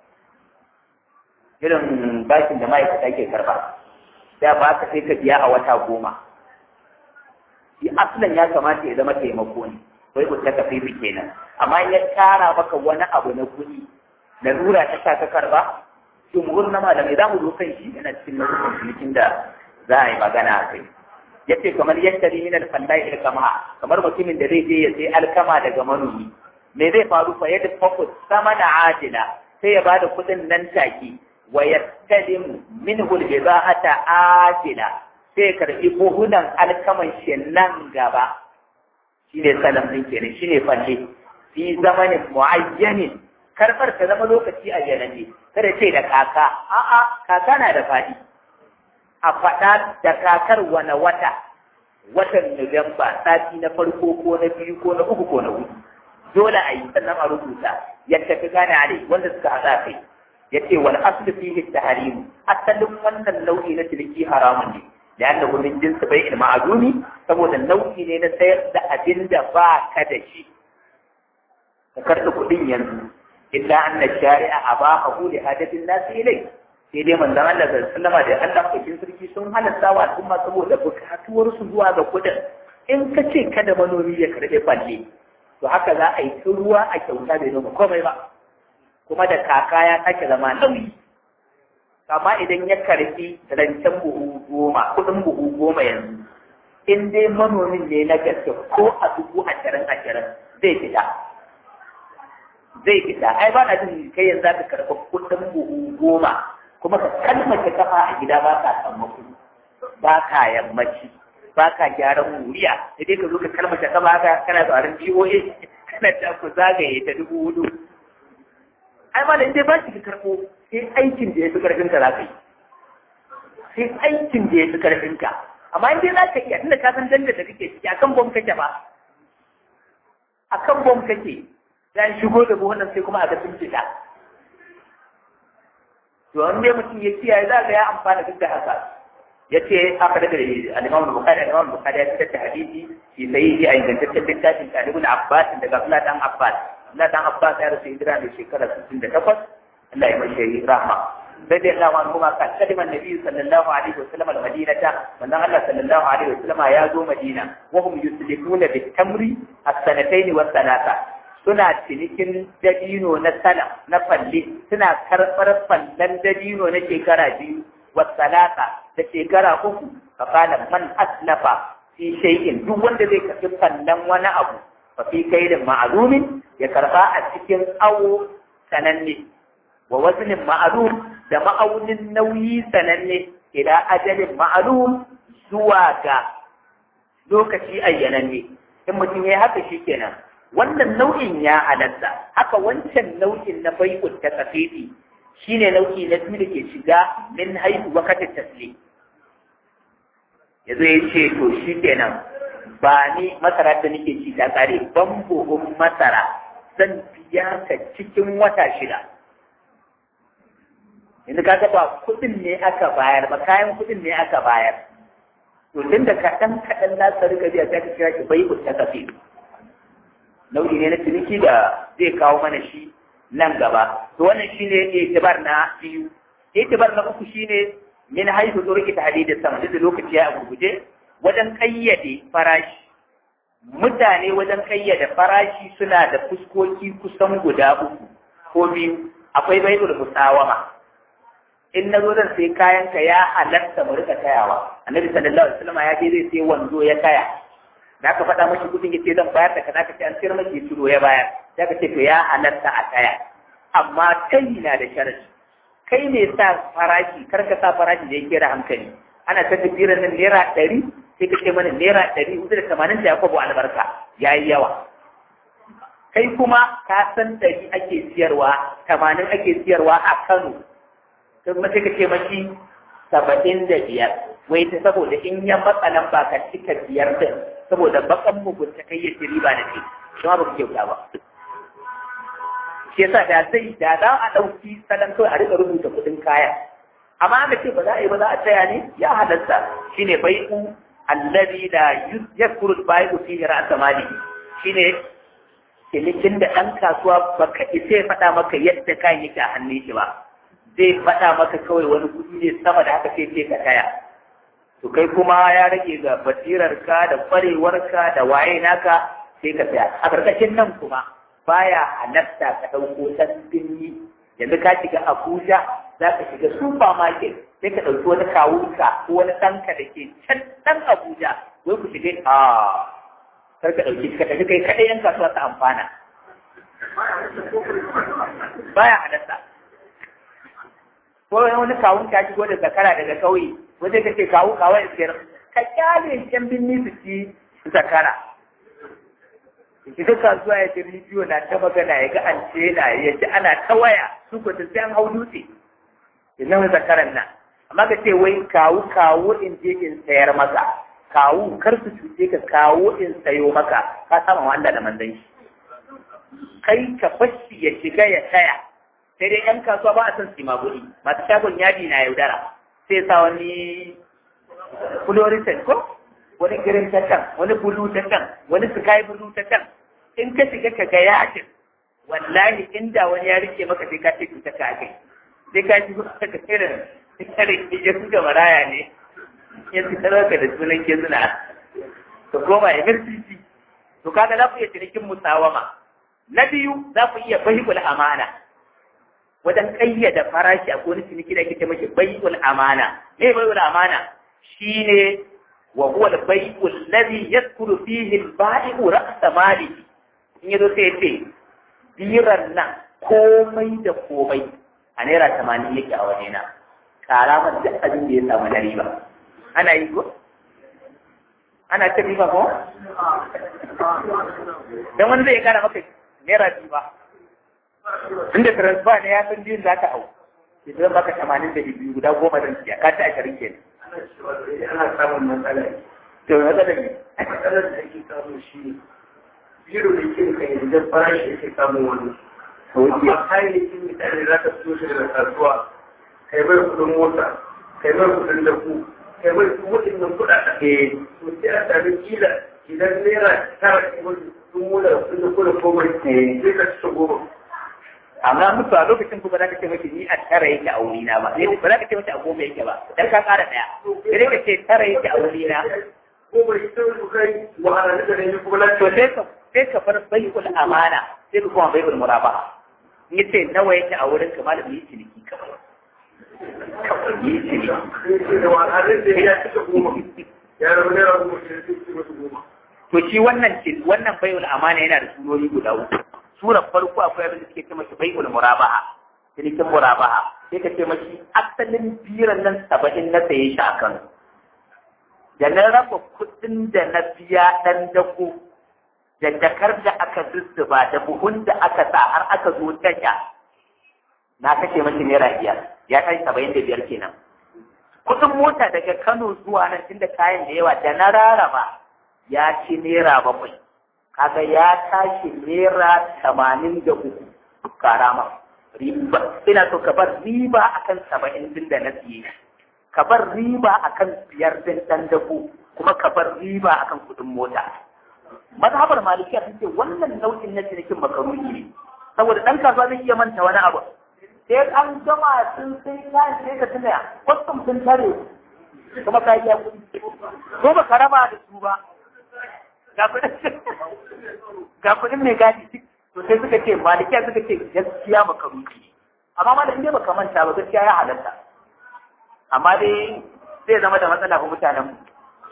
irin bashin da ma'aikata ke karba sai ba ka sai ka biya a wata goma shi asalin ya kamata ya zama taimako ne bai ta kafir kenan amma in ya tara maka wani abu na kuɗi lura ta sa ka karba jumhur na malamai za mu zo kan shi yana cikin nau'in cinikin da za a yi magana a kai yace kamar yantari min al-fallai al-kama kamar mutumin da zai je ya sai alkama daga manomi me zai faru fa yadda fakus sama da ajila sai ya bada kudin nan take wa yastalim minhu al-bida'ata ajila sai ya karbi buhunan alkaman shi nan gaba shine salam din kenan shine falle fi zamanin muayyanin karbar ta zama lokaci a janane kada ce da kaka a'a kaka na da fadi a faɗa da kakar wani wata watan Nuwamba sati na farko ko na biyu ko na uku ko na hudu dole a yi sannan a rubuta yadda ka gane a wanda suka haɗa kai ya ce wal aslu fihi tahrim asalin wannan nau'i na ciniki haramun ne da yanda gurin jinsi bai ilma azumi saboda nau'i ne na sayar da abin da ba ka da shi ka karɓi kuɗin yanzu illa anna shari'a abahu li hadatin nasi ilai sai dai manzon Allah sallallahu alaihi da Allah kokin sarki sun halatta wa al'umma saboda bukatuwar su zuwa ga kuɗin in ka ce kada manomi ya karɓi balle to haka za a yi ta ruwa a kyauta bai noma komai ba kuma da kaka ya sake zama nauyi amma idan ya karfi rancen buhu goma kudin buhu goma yanzu in dai manomin ne na gaske ko a dubu ashirin ashirin zai fita zai fita ai ba na jin kai yanzu ka karɓi kudin buhu goma kuma ka kalmace kafa a gida ba ka sammako ba ka yammaci ba ka gyaran wuriya sai dai ka zo ka kalmace kafa haka kana tsarin GOA kana ta ku zagaye ta dubu hudu ai ma da inda ba shi ka karɓo sai aikin da ya fi karfin ka za ka yi sai aikin da ya fi karfin ka amma in dai za ka iya tunda ka san danda da kake ciki akan bom kake ba akan bom kake ya shigo da buhunan sai kuma a ga sun fita to an dai mutum ya kiyaye za ga ya amfana duk da haka ya ce haka daga al-Imam Bukhari al-Imam Bukhari ya fitar da hadisi shi sai yi a ingantaccen littafin Talibul Abbas daga Abdullah dan Abbas Abdullah dan Abbas ya rasu hijira da shekara 68 Allah ya mashi rahma sai dai Allah wani kuma kan kalimar Nabi sallallahu alaihi wa sallam al-Madinata wannan Allah sallallahu alaihi wa sallam ya zo Madina wa hum yuslikuna bit-tamri as-sanatayn wa thalatha suna cinikin dabino na sana na falle suna karɓar fallen dabino na shekara biyu wa salata da shekara uku fa kana man aslafa fi shay'in duk wanda zai karɓi fallen wani abu fa fi kaidin ma'lumin ya karɓa a cikin awo sananne wa waznin ma'lum da ma'aunin nauyi sananne ila ajalin ma'lum zuwa ga lokaci ayyananne in mutum ya haka shikenan wannan nau'in ya halatta haka wancan nau'in na bai'ut ta kafiti shine nau'i na biyu da ke shiga min haihu wakatin tasli yazo ya ce to shi kenan ba ni masara da nake ci ta kare ban buhun masara zan biya ka cikin wata shida yanzu kaga ba kuɗin ne aka bayar ba kayan kuɗin ne aka bayar to tun da kaɗan kaɗan za ka riga biya ta kira ki bai'ut ta kafiti nau'i ne na ciniki da zai kawo mana shi nan gaba to wannan shine itibar na biyu itibar na uku shine min haihu zurki tahdidis sama da lokaci ya gurguje wajen kayyade farashi mutane wajen kayyade farashi suna da fuskoki kusan guda uku ko biyu akwai bai'ul musawama in na zo zan sai kayan ka ya halatta mu rika tayawa annabi sallallahu alaihi wasallam ya je zai sai wanzo ya taya da ka faɗa mashi kudin ya ce zan bayar da kaza ka ce an sayar maki ya ciro ya bayar sai ka ce to ya halatta a tsaya amma kai na da sharadi kai ne sa farashi kar ka sa farashi da yake da hankali ana ta tafiya nan naira ɗari sai ka ce mana naira ɗari hudu da tamanin da ya kwabo albarka ya yi yawa kai kuma ka san ɗari ake siyarwa tamanin ake siyarwa a kano sai kuma sai ka ce mashi saba'in da biyar wai ta saboda in ya matsa nan ba ka cika biyar din saboda bakan mugunta kai ya ci riba da kai shi ma ba ku kyauta ba shi yasa da zai da za a ɗauki salon kawai a rika rubuta kuɗin kaya amma aka ce ba za a yi ba za a tsaya ne ya halatta shine bai'u allazi la yakuru bai'u fi ra'sa mali shine cinikin da ɗan kasuwa baka isa ya faɗa maka yadda kayan yake a hannun shi ba zai faɗa maka kawai wani kuɗi ne sama da haka sai ce ka taya to kai kuma ya rage ga basirarka da kwarewarka da waye naka sai ka saya a ƙarƙashin nan kuma baya halatta ka ɗauko san birni yanzu ka shiga Abuja za ka shiga supermarket sai ka ɗauki wani kawunka ko wani ɗanka da ke can ɗan Abuja wai ku shiga a kar ka ɗauki ka tafi kai kaɗai yan kasuwa ta amfana baya halatta ko wani kawun ka shigo da zakara daga kauye wanda ka ce kawu kawai siyar ka kyale yan binni su ci zakara ita kasuwa ya ji rediyo na ta magana ya ga an ce na ya ji ana ta waya su ko ta sai an hau dutse ya zama zakaran nan amma ka ce wai kawu kawu in je in sayar maka kawu kar su cuce ka kawu in sayo maka ka sama wanda da manzan shi kai ka fashi ya shiga ya taya sai dai yan kasuwa ba a son su maguri masu shagon yadi na yaudara sai sa wani fluorescent ko wani girin ta can wani bulu ta can wani sky bulu ta can in ka shiga ka ga yadin wallahi inda wani ya rike maka sai ka ce cuta ka kai sai ka ji ka irin irin ya suka maraya ne ya su ka da sunan ke suna ka koma emergency to kaga za ku iya cinikin musawama na biyu za ku iya bahibul amana wajen kayyada farashi a wani ciniki da kike mashi bai'ul amana me bai'ul amana shine wa huwa al-bai'u alladhi yadkhulu fihi al-ba'i'u ra's mali in yazo sai ce biran nan komai da komai a naira 80 yake a waje na kara man duk abin da ya samu na riba ana yi ko ana ta riba ko dan wani zai kara maka naira biyu ba inda transfer ne ya san biyun za ka hau sai zan baka tamanin da biyu guda goma zan siya ka ta ashirin ke ana samun matsala to matsalar ne matsalar da ake samu shi ne biro da ke kai da farashi yake samun wani amma kayayyakin mutane za ka fito shi daga kasuwa kai bai kudin mota kai bai kudin daku kai bai kudin nan kuɗaɗen eh to sai a sami kila idan naira tara ke wani sun mula sun da kula komai sai ka ci goma amma mutu a lokacin kuma za ka ce mace ni a tara yake a wurina ba sai ba za ka ce mace a goma yake ba dan ka ƙara ɗaya sai ka ce tara yake a wurina goma ita su kai wahala da ne kuma to lafiya sai ka sai ka bar bai'ul amana sai ka kuma bai'ul murabaha in yace nawa yake a wurin ka malam yi ciniki kawai kawai yi ciniki da wahala da ya cika goma ya rabu naira goma sai ya ci masu goma to shi wannan cin wannan bai'ul amana yana da surori guda uku surar farko akwai abin da suke ce mashi bai'ul murabaha cinikin murabaha sai ka ce mashi asalin biran nan saba'in na saye shi a kan da na raba kuɗin da na biya ɗan dako da jakar da aka zuzzuba da buhun da aka sa har aka zo tasha na kashe mashi naira biyar ya kai saba'in da biyar kenan kuɗin mota daga Kano zuwa nan tunda kayan da yawa da na raraba ya ci naira bakwai kaga ya tashi naira tamanin da uku karama riba ina so ka bar riba akan saba'in din da na siye ka bar riba akan biyar din dan dako kuma ka bar riba akan kuɗin mota mazhabar malikiya sun ce wannan nau'in na cinikin makaruni ne saboda ɗan kasuwa zai iya manta wani abu sai an gama sun sai kayan sai ka tuna kwastam sun tare kuma ka yi kuɗi ko ba ka raba da su ba ga kuɗin ga kuɗin mai gadi duk to sai suka ce malikiya suka ce gaskiya makaruni amma ma da inda baka manta ba gaskiya ya halatta amma dai zai zama da matsala ga mutanen mu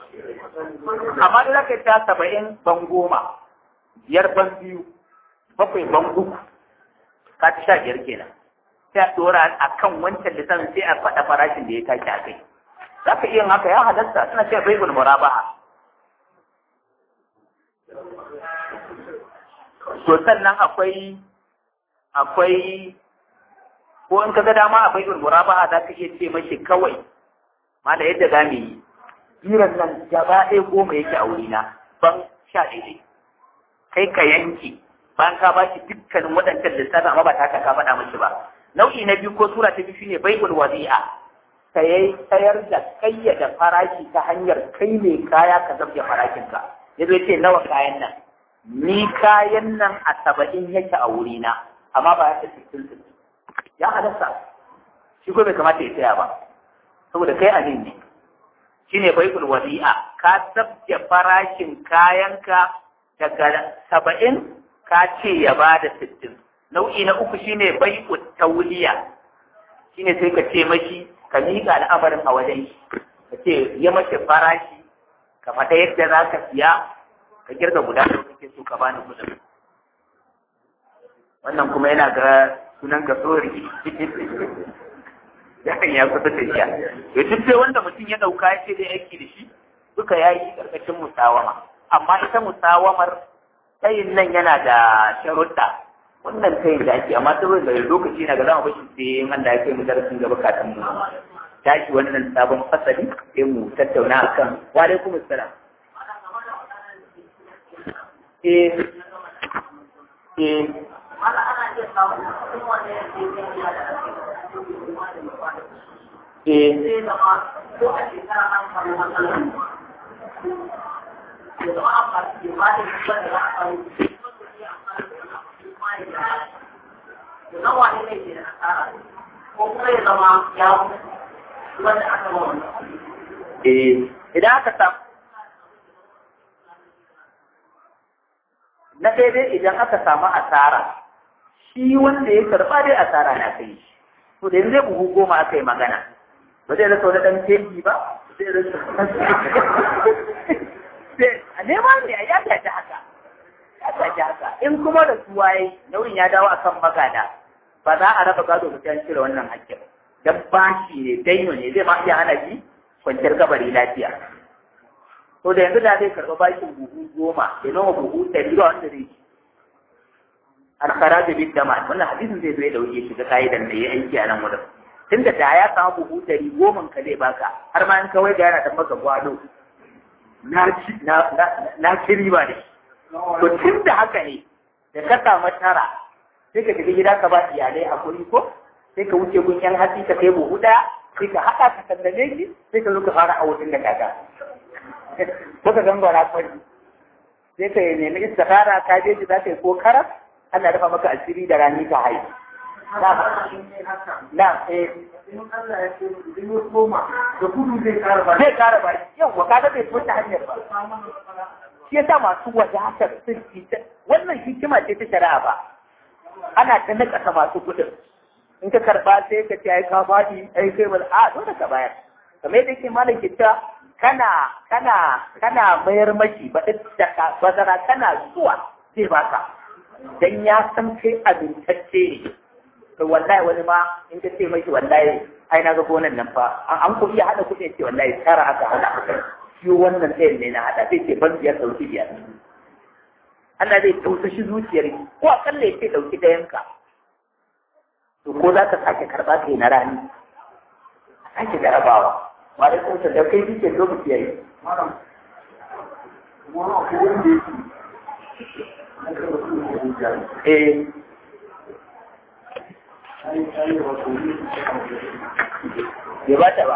amma da zaka ta saba'in ban goma biyar ban biyu bakwai ban uku ka ta sha biyar kenan sai a dora a kan wancan lisan sai a faɗa farashin da ya tashi a kai za ka iya haka ya halatta suna cewa baibul murabaha to sannan akwai akwai ko in ka ga dama a baibul murabaha za ka iya ce mashi kawai ma da yadda za mu yi jiran nan gaba ɗaya goma yake a wurina ban sha ɗaya kai ka yanke bayan ka ba shi dukkanin waɗancan lissafi amma ba ta ka faɗa mashi ba nau'i na biyu ko sura ta biyu shine baibul wadi'a saye sayar da kayyada farashi ta hanyar kai mai kaya ka zabge farashinka ya zo ce nawa kayan nan ni kayan nan a saba'in yake a wurina amma ba ya ta sittin sittin ya halatta shi ko bai kamata ya saya ba saboda kai amin ne shine bai'ul wadi'a ka sabke farashin kayanka daga saba'in ka ce ya ba da sittin nau'i na uku shine bai'ul tauliya shine sai ka ce mashi ka miƙa al'amarin a wajen shi ka ce ya mace farashi ka faɗa yadda za ka siya ka girga guda da kake so ka bani kuɗin wannan kuma yana ga sunan ka sori yakan ya kusa tafiya to duk dai wanda mutum ya dauka ya ce zai aiki da shi duka ya yi karkashin musawama amma ita musawamar tayin nan yana da sharuɗa wannan tayin da ake amma saboda da lokaci na ga zama bashi sai in Allah ya kai mu darasin gaba kafin mu tashi wannan sabon fasali sai mu tattauna akan wa alaikum assalam eh eh Mala ana iya samun cikin wanda ya ce zai iya da ake da ake da ruwa da ruwa da eh zai zama ko a shekara an samu matsala. Ya zama amfani da ba da ruwa da za a samu ya zama wani ne ke da asara ko kuma ya zama ya mutu wanda aka ma wannan. eh idan aka samu na daidai idan aka samu asara shi wanda ya karba dai asara na kai shi to da yanzu zai buhu goma aka yi magana ba zai rasa wani dan teji ba zai rasa sai a nema ne a ya tafi haka ya tafi haka in kuma da su waye nauyin ya dawo akan magada ba za a raba gado mutum cire wannan hakkin dan bashi ne daino ne zai ma iya hana shi kwanciyar kabari lafiya to da yanzu da zai karɓa bashin buhu goma ya noma buhu ɗari ba wanda zai ci alkhara da bin dama wannan hadisin zai zo ya dauke shi ga ka'idan da ya aiki a nan wurin tun da ya samu buhu ɗari goma ka zai baka har ma in kawai ga yana da maka gwado na ci na ci riba ne to tun da haka ne da ka samu tara sai ka tafi gida ka ba iyalai hakuri ko sai ka wuce gun yan hatsi ka kai buhu ɗaya sai ka haɗa ka sandane shi sai ka zo ka fara a wutin da kaka ko ka gangara kwari sai ka nemi istikara ka je ji za ka yi ko karas Allah dafa maka asiri da rani ka haihu na eh in Allah ya ce idan ya koma da gudu zai kara ba zai kara ba yau wa kaga bai fita hanyar ba shi yasa masu wadatar sun fita wannan hikima ce ta shari'a ba ana ta nakasa masu kudin in ka karba sai ka ce ai ka faɗi ai kai ba a dole ka bayar kamar yadda yake malam ke cewa kana kana kana mayar maki ba da bazara kana zuwa zai baka dan ya san kai abintacce ne to wallahi wani ma in ka ce maki wallahi ai na ga gonan nan fa an ku iya hada kuɗi ce wallahi tara aka hada shi wannan ɗayan ne na hada sai ce ban biyar ɗauki biyar Allah zai tausashi zuciyar ko akalla ya ce ɗauki ɗayanka to ko za ka sake karɓa kai na rani a sake jarabawa ba da kuma da kai kike lokaci yayi malam wani abu wanda yake eh bai ba ta ba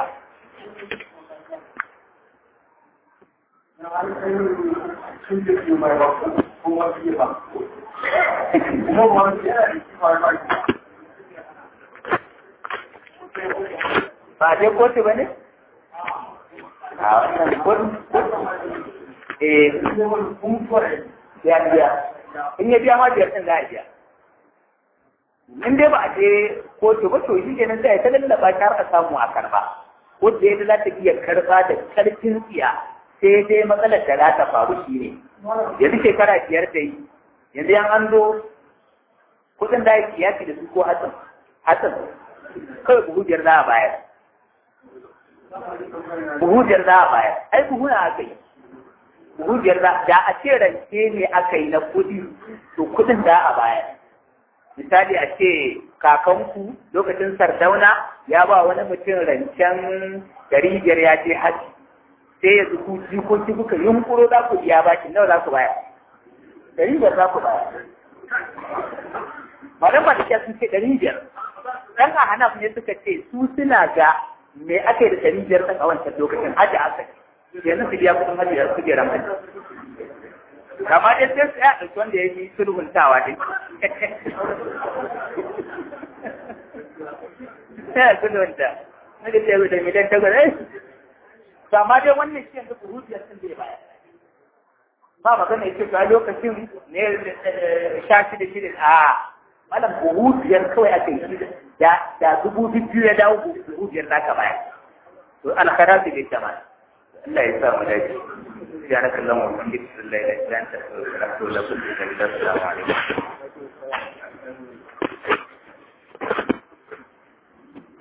ba dai kotu ba ne? a wannan kotu eh ya biya in ya biya ma biyar ɗin za a biya in dai ba a je kotu ba to shi kenan sai ta lallaba ta har a samu a karba wanda ya za ta iya karba da karfin tsiya sai dai matsalar da za ta faru shi ne yanzu shekara biyar da yi yanzu yan an zo kudin da ya kiyasi da su ko hatsin hatsin kawai buhu biyar za a bayar buhu biyar za a bayar ai buhu na aka yi buhu biyar za da a ce rance ne aka yi na kudi to kudin za a bayar misali a ce kakanku lokacin sardauna ya ba wani mutum rancen dari biyar ya je haji sai ya zuku jikoki kuka yunkuro za ku biya baki nawa za ku bayar dari biyar za ku bayar madan ba da sun ce dari biyar dan a hana ne suka ce su suna ga me aka yi da dari biyar ɗan a wancan lokacin haji aka yanzu su biya kuɗin haji da su biya haji kama dai sai su ya ɗauki wanda ya yi sulhuntawa din sai a sulhunta na da ce da miliyan takwas ai kama dai wannan shi yanzu kuhutiyar sun bai baya ba magana ya ce ga lokacin ne sha shida shida a malam buhutiyar kawai aka yi da dubu biyu ya dawo buhutiyar za ka baya to alkhara su bai jama'a Allah ya sa mu dace سبحانك اللهم وبحمدك لا اله الا انت استغفرك واتوب اليك السلام عليكم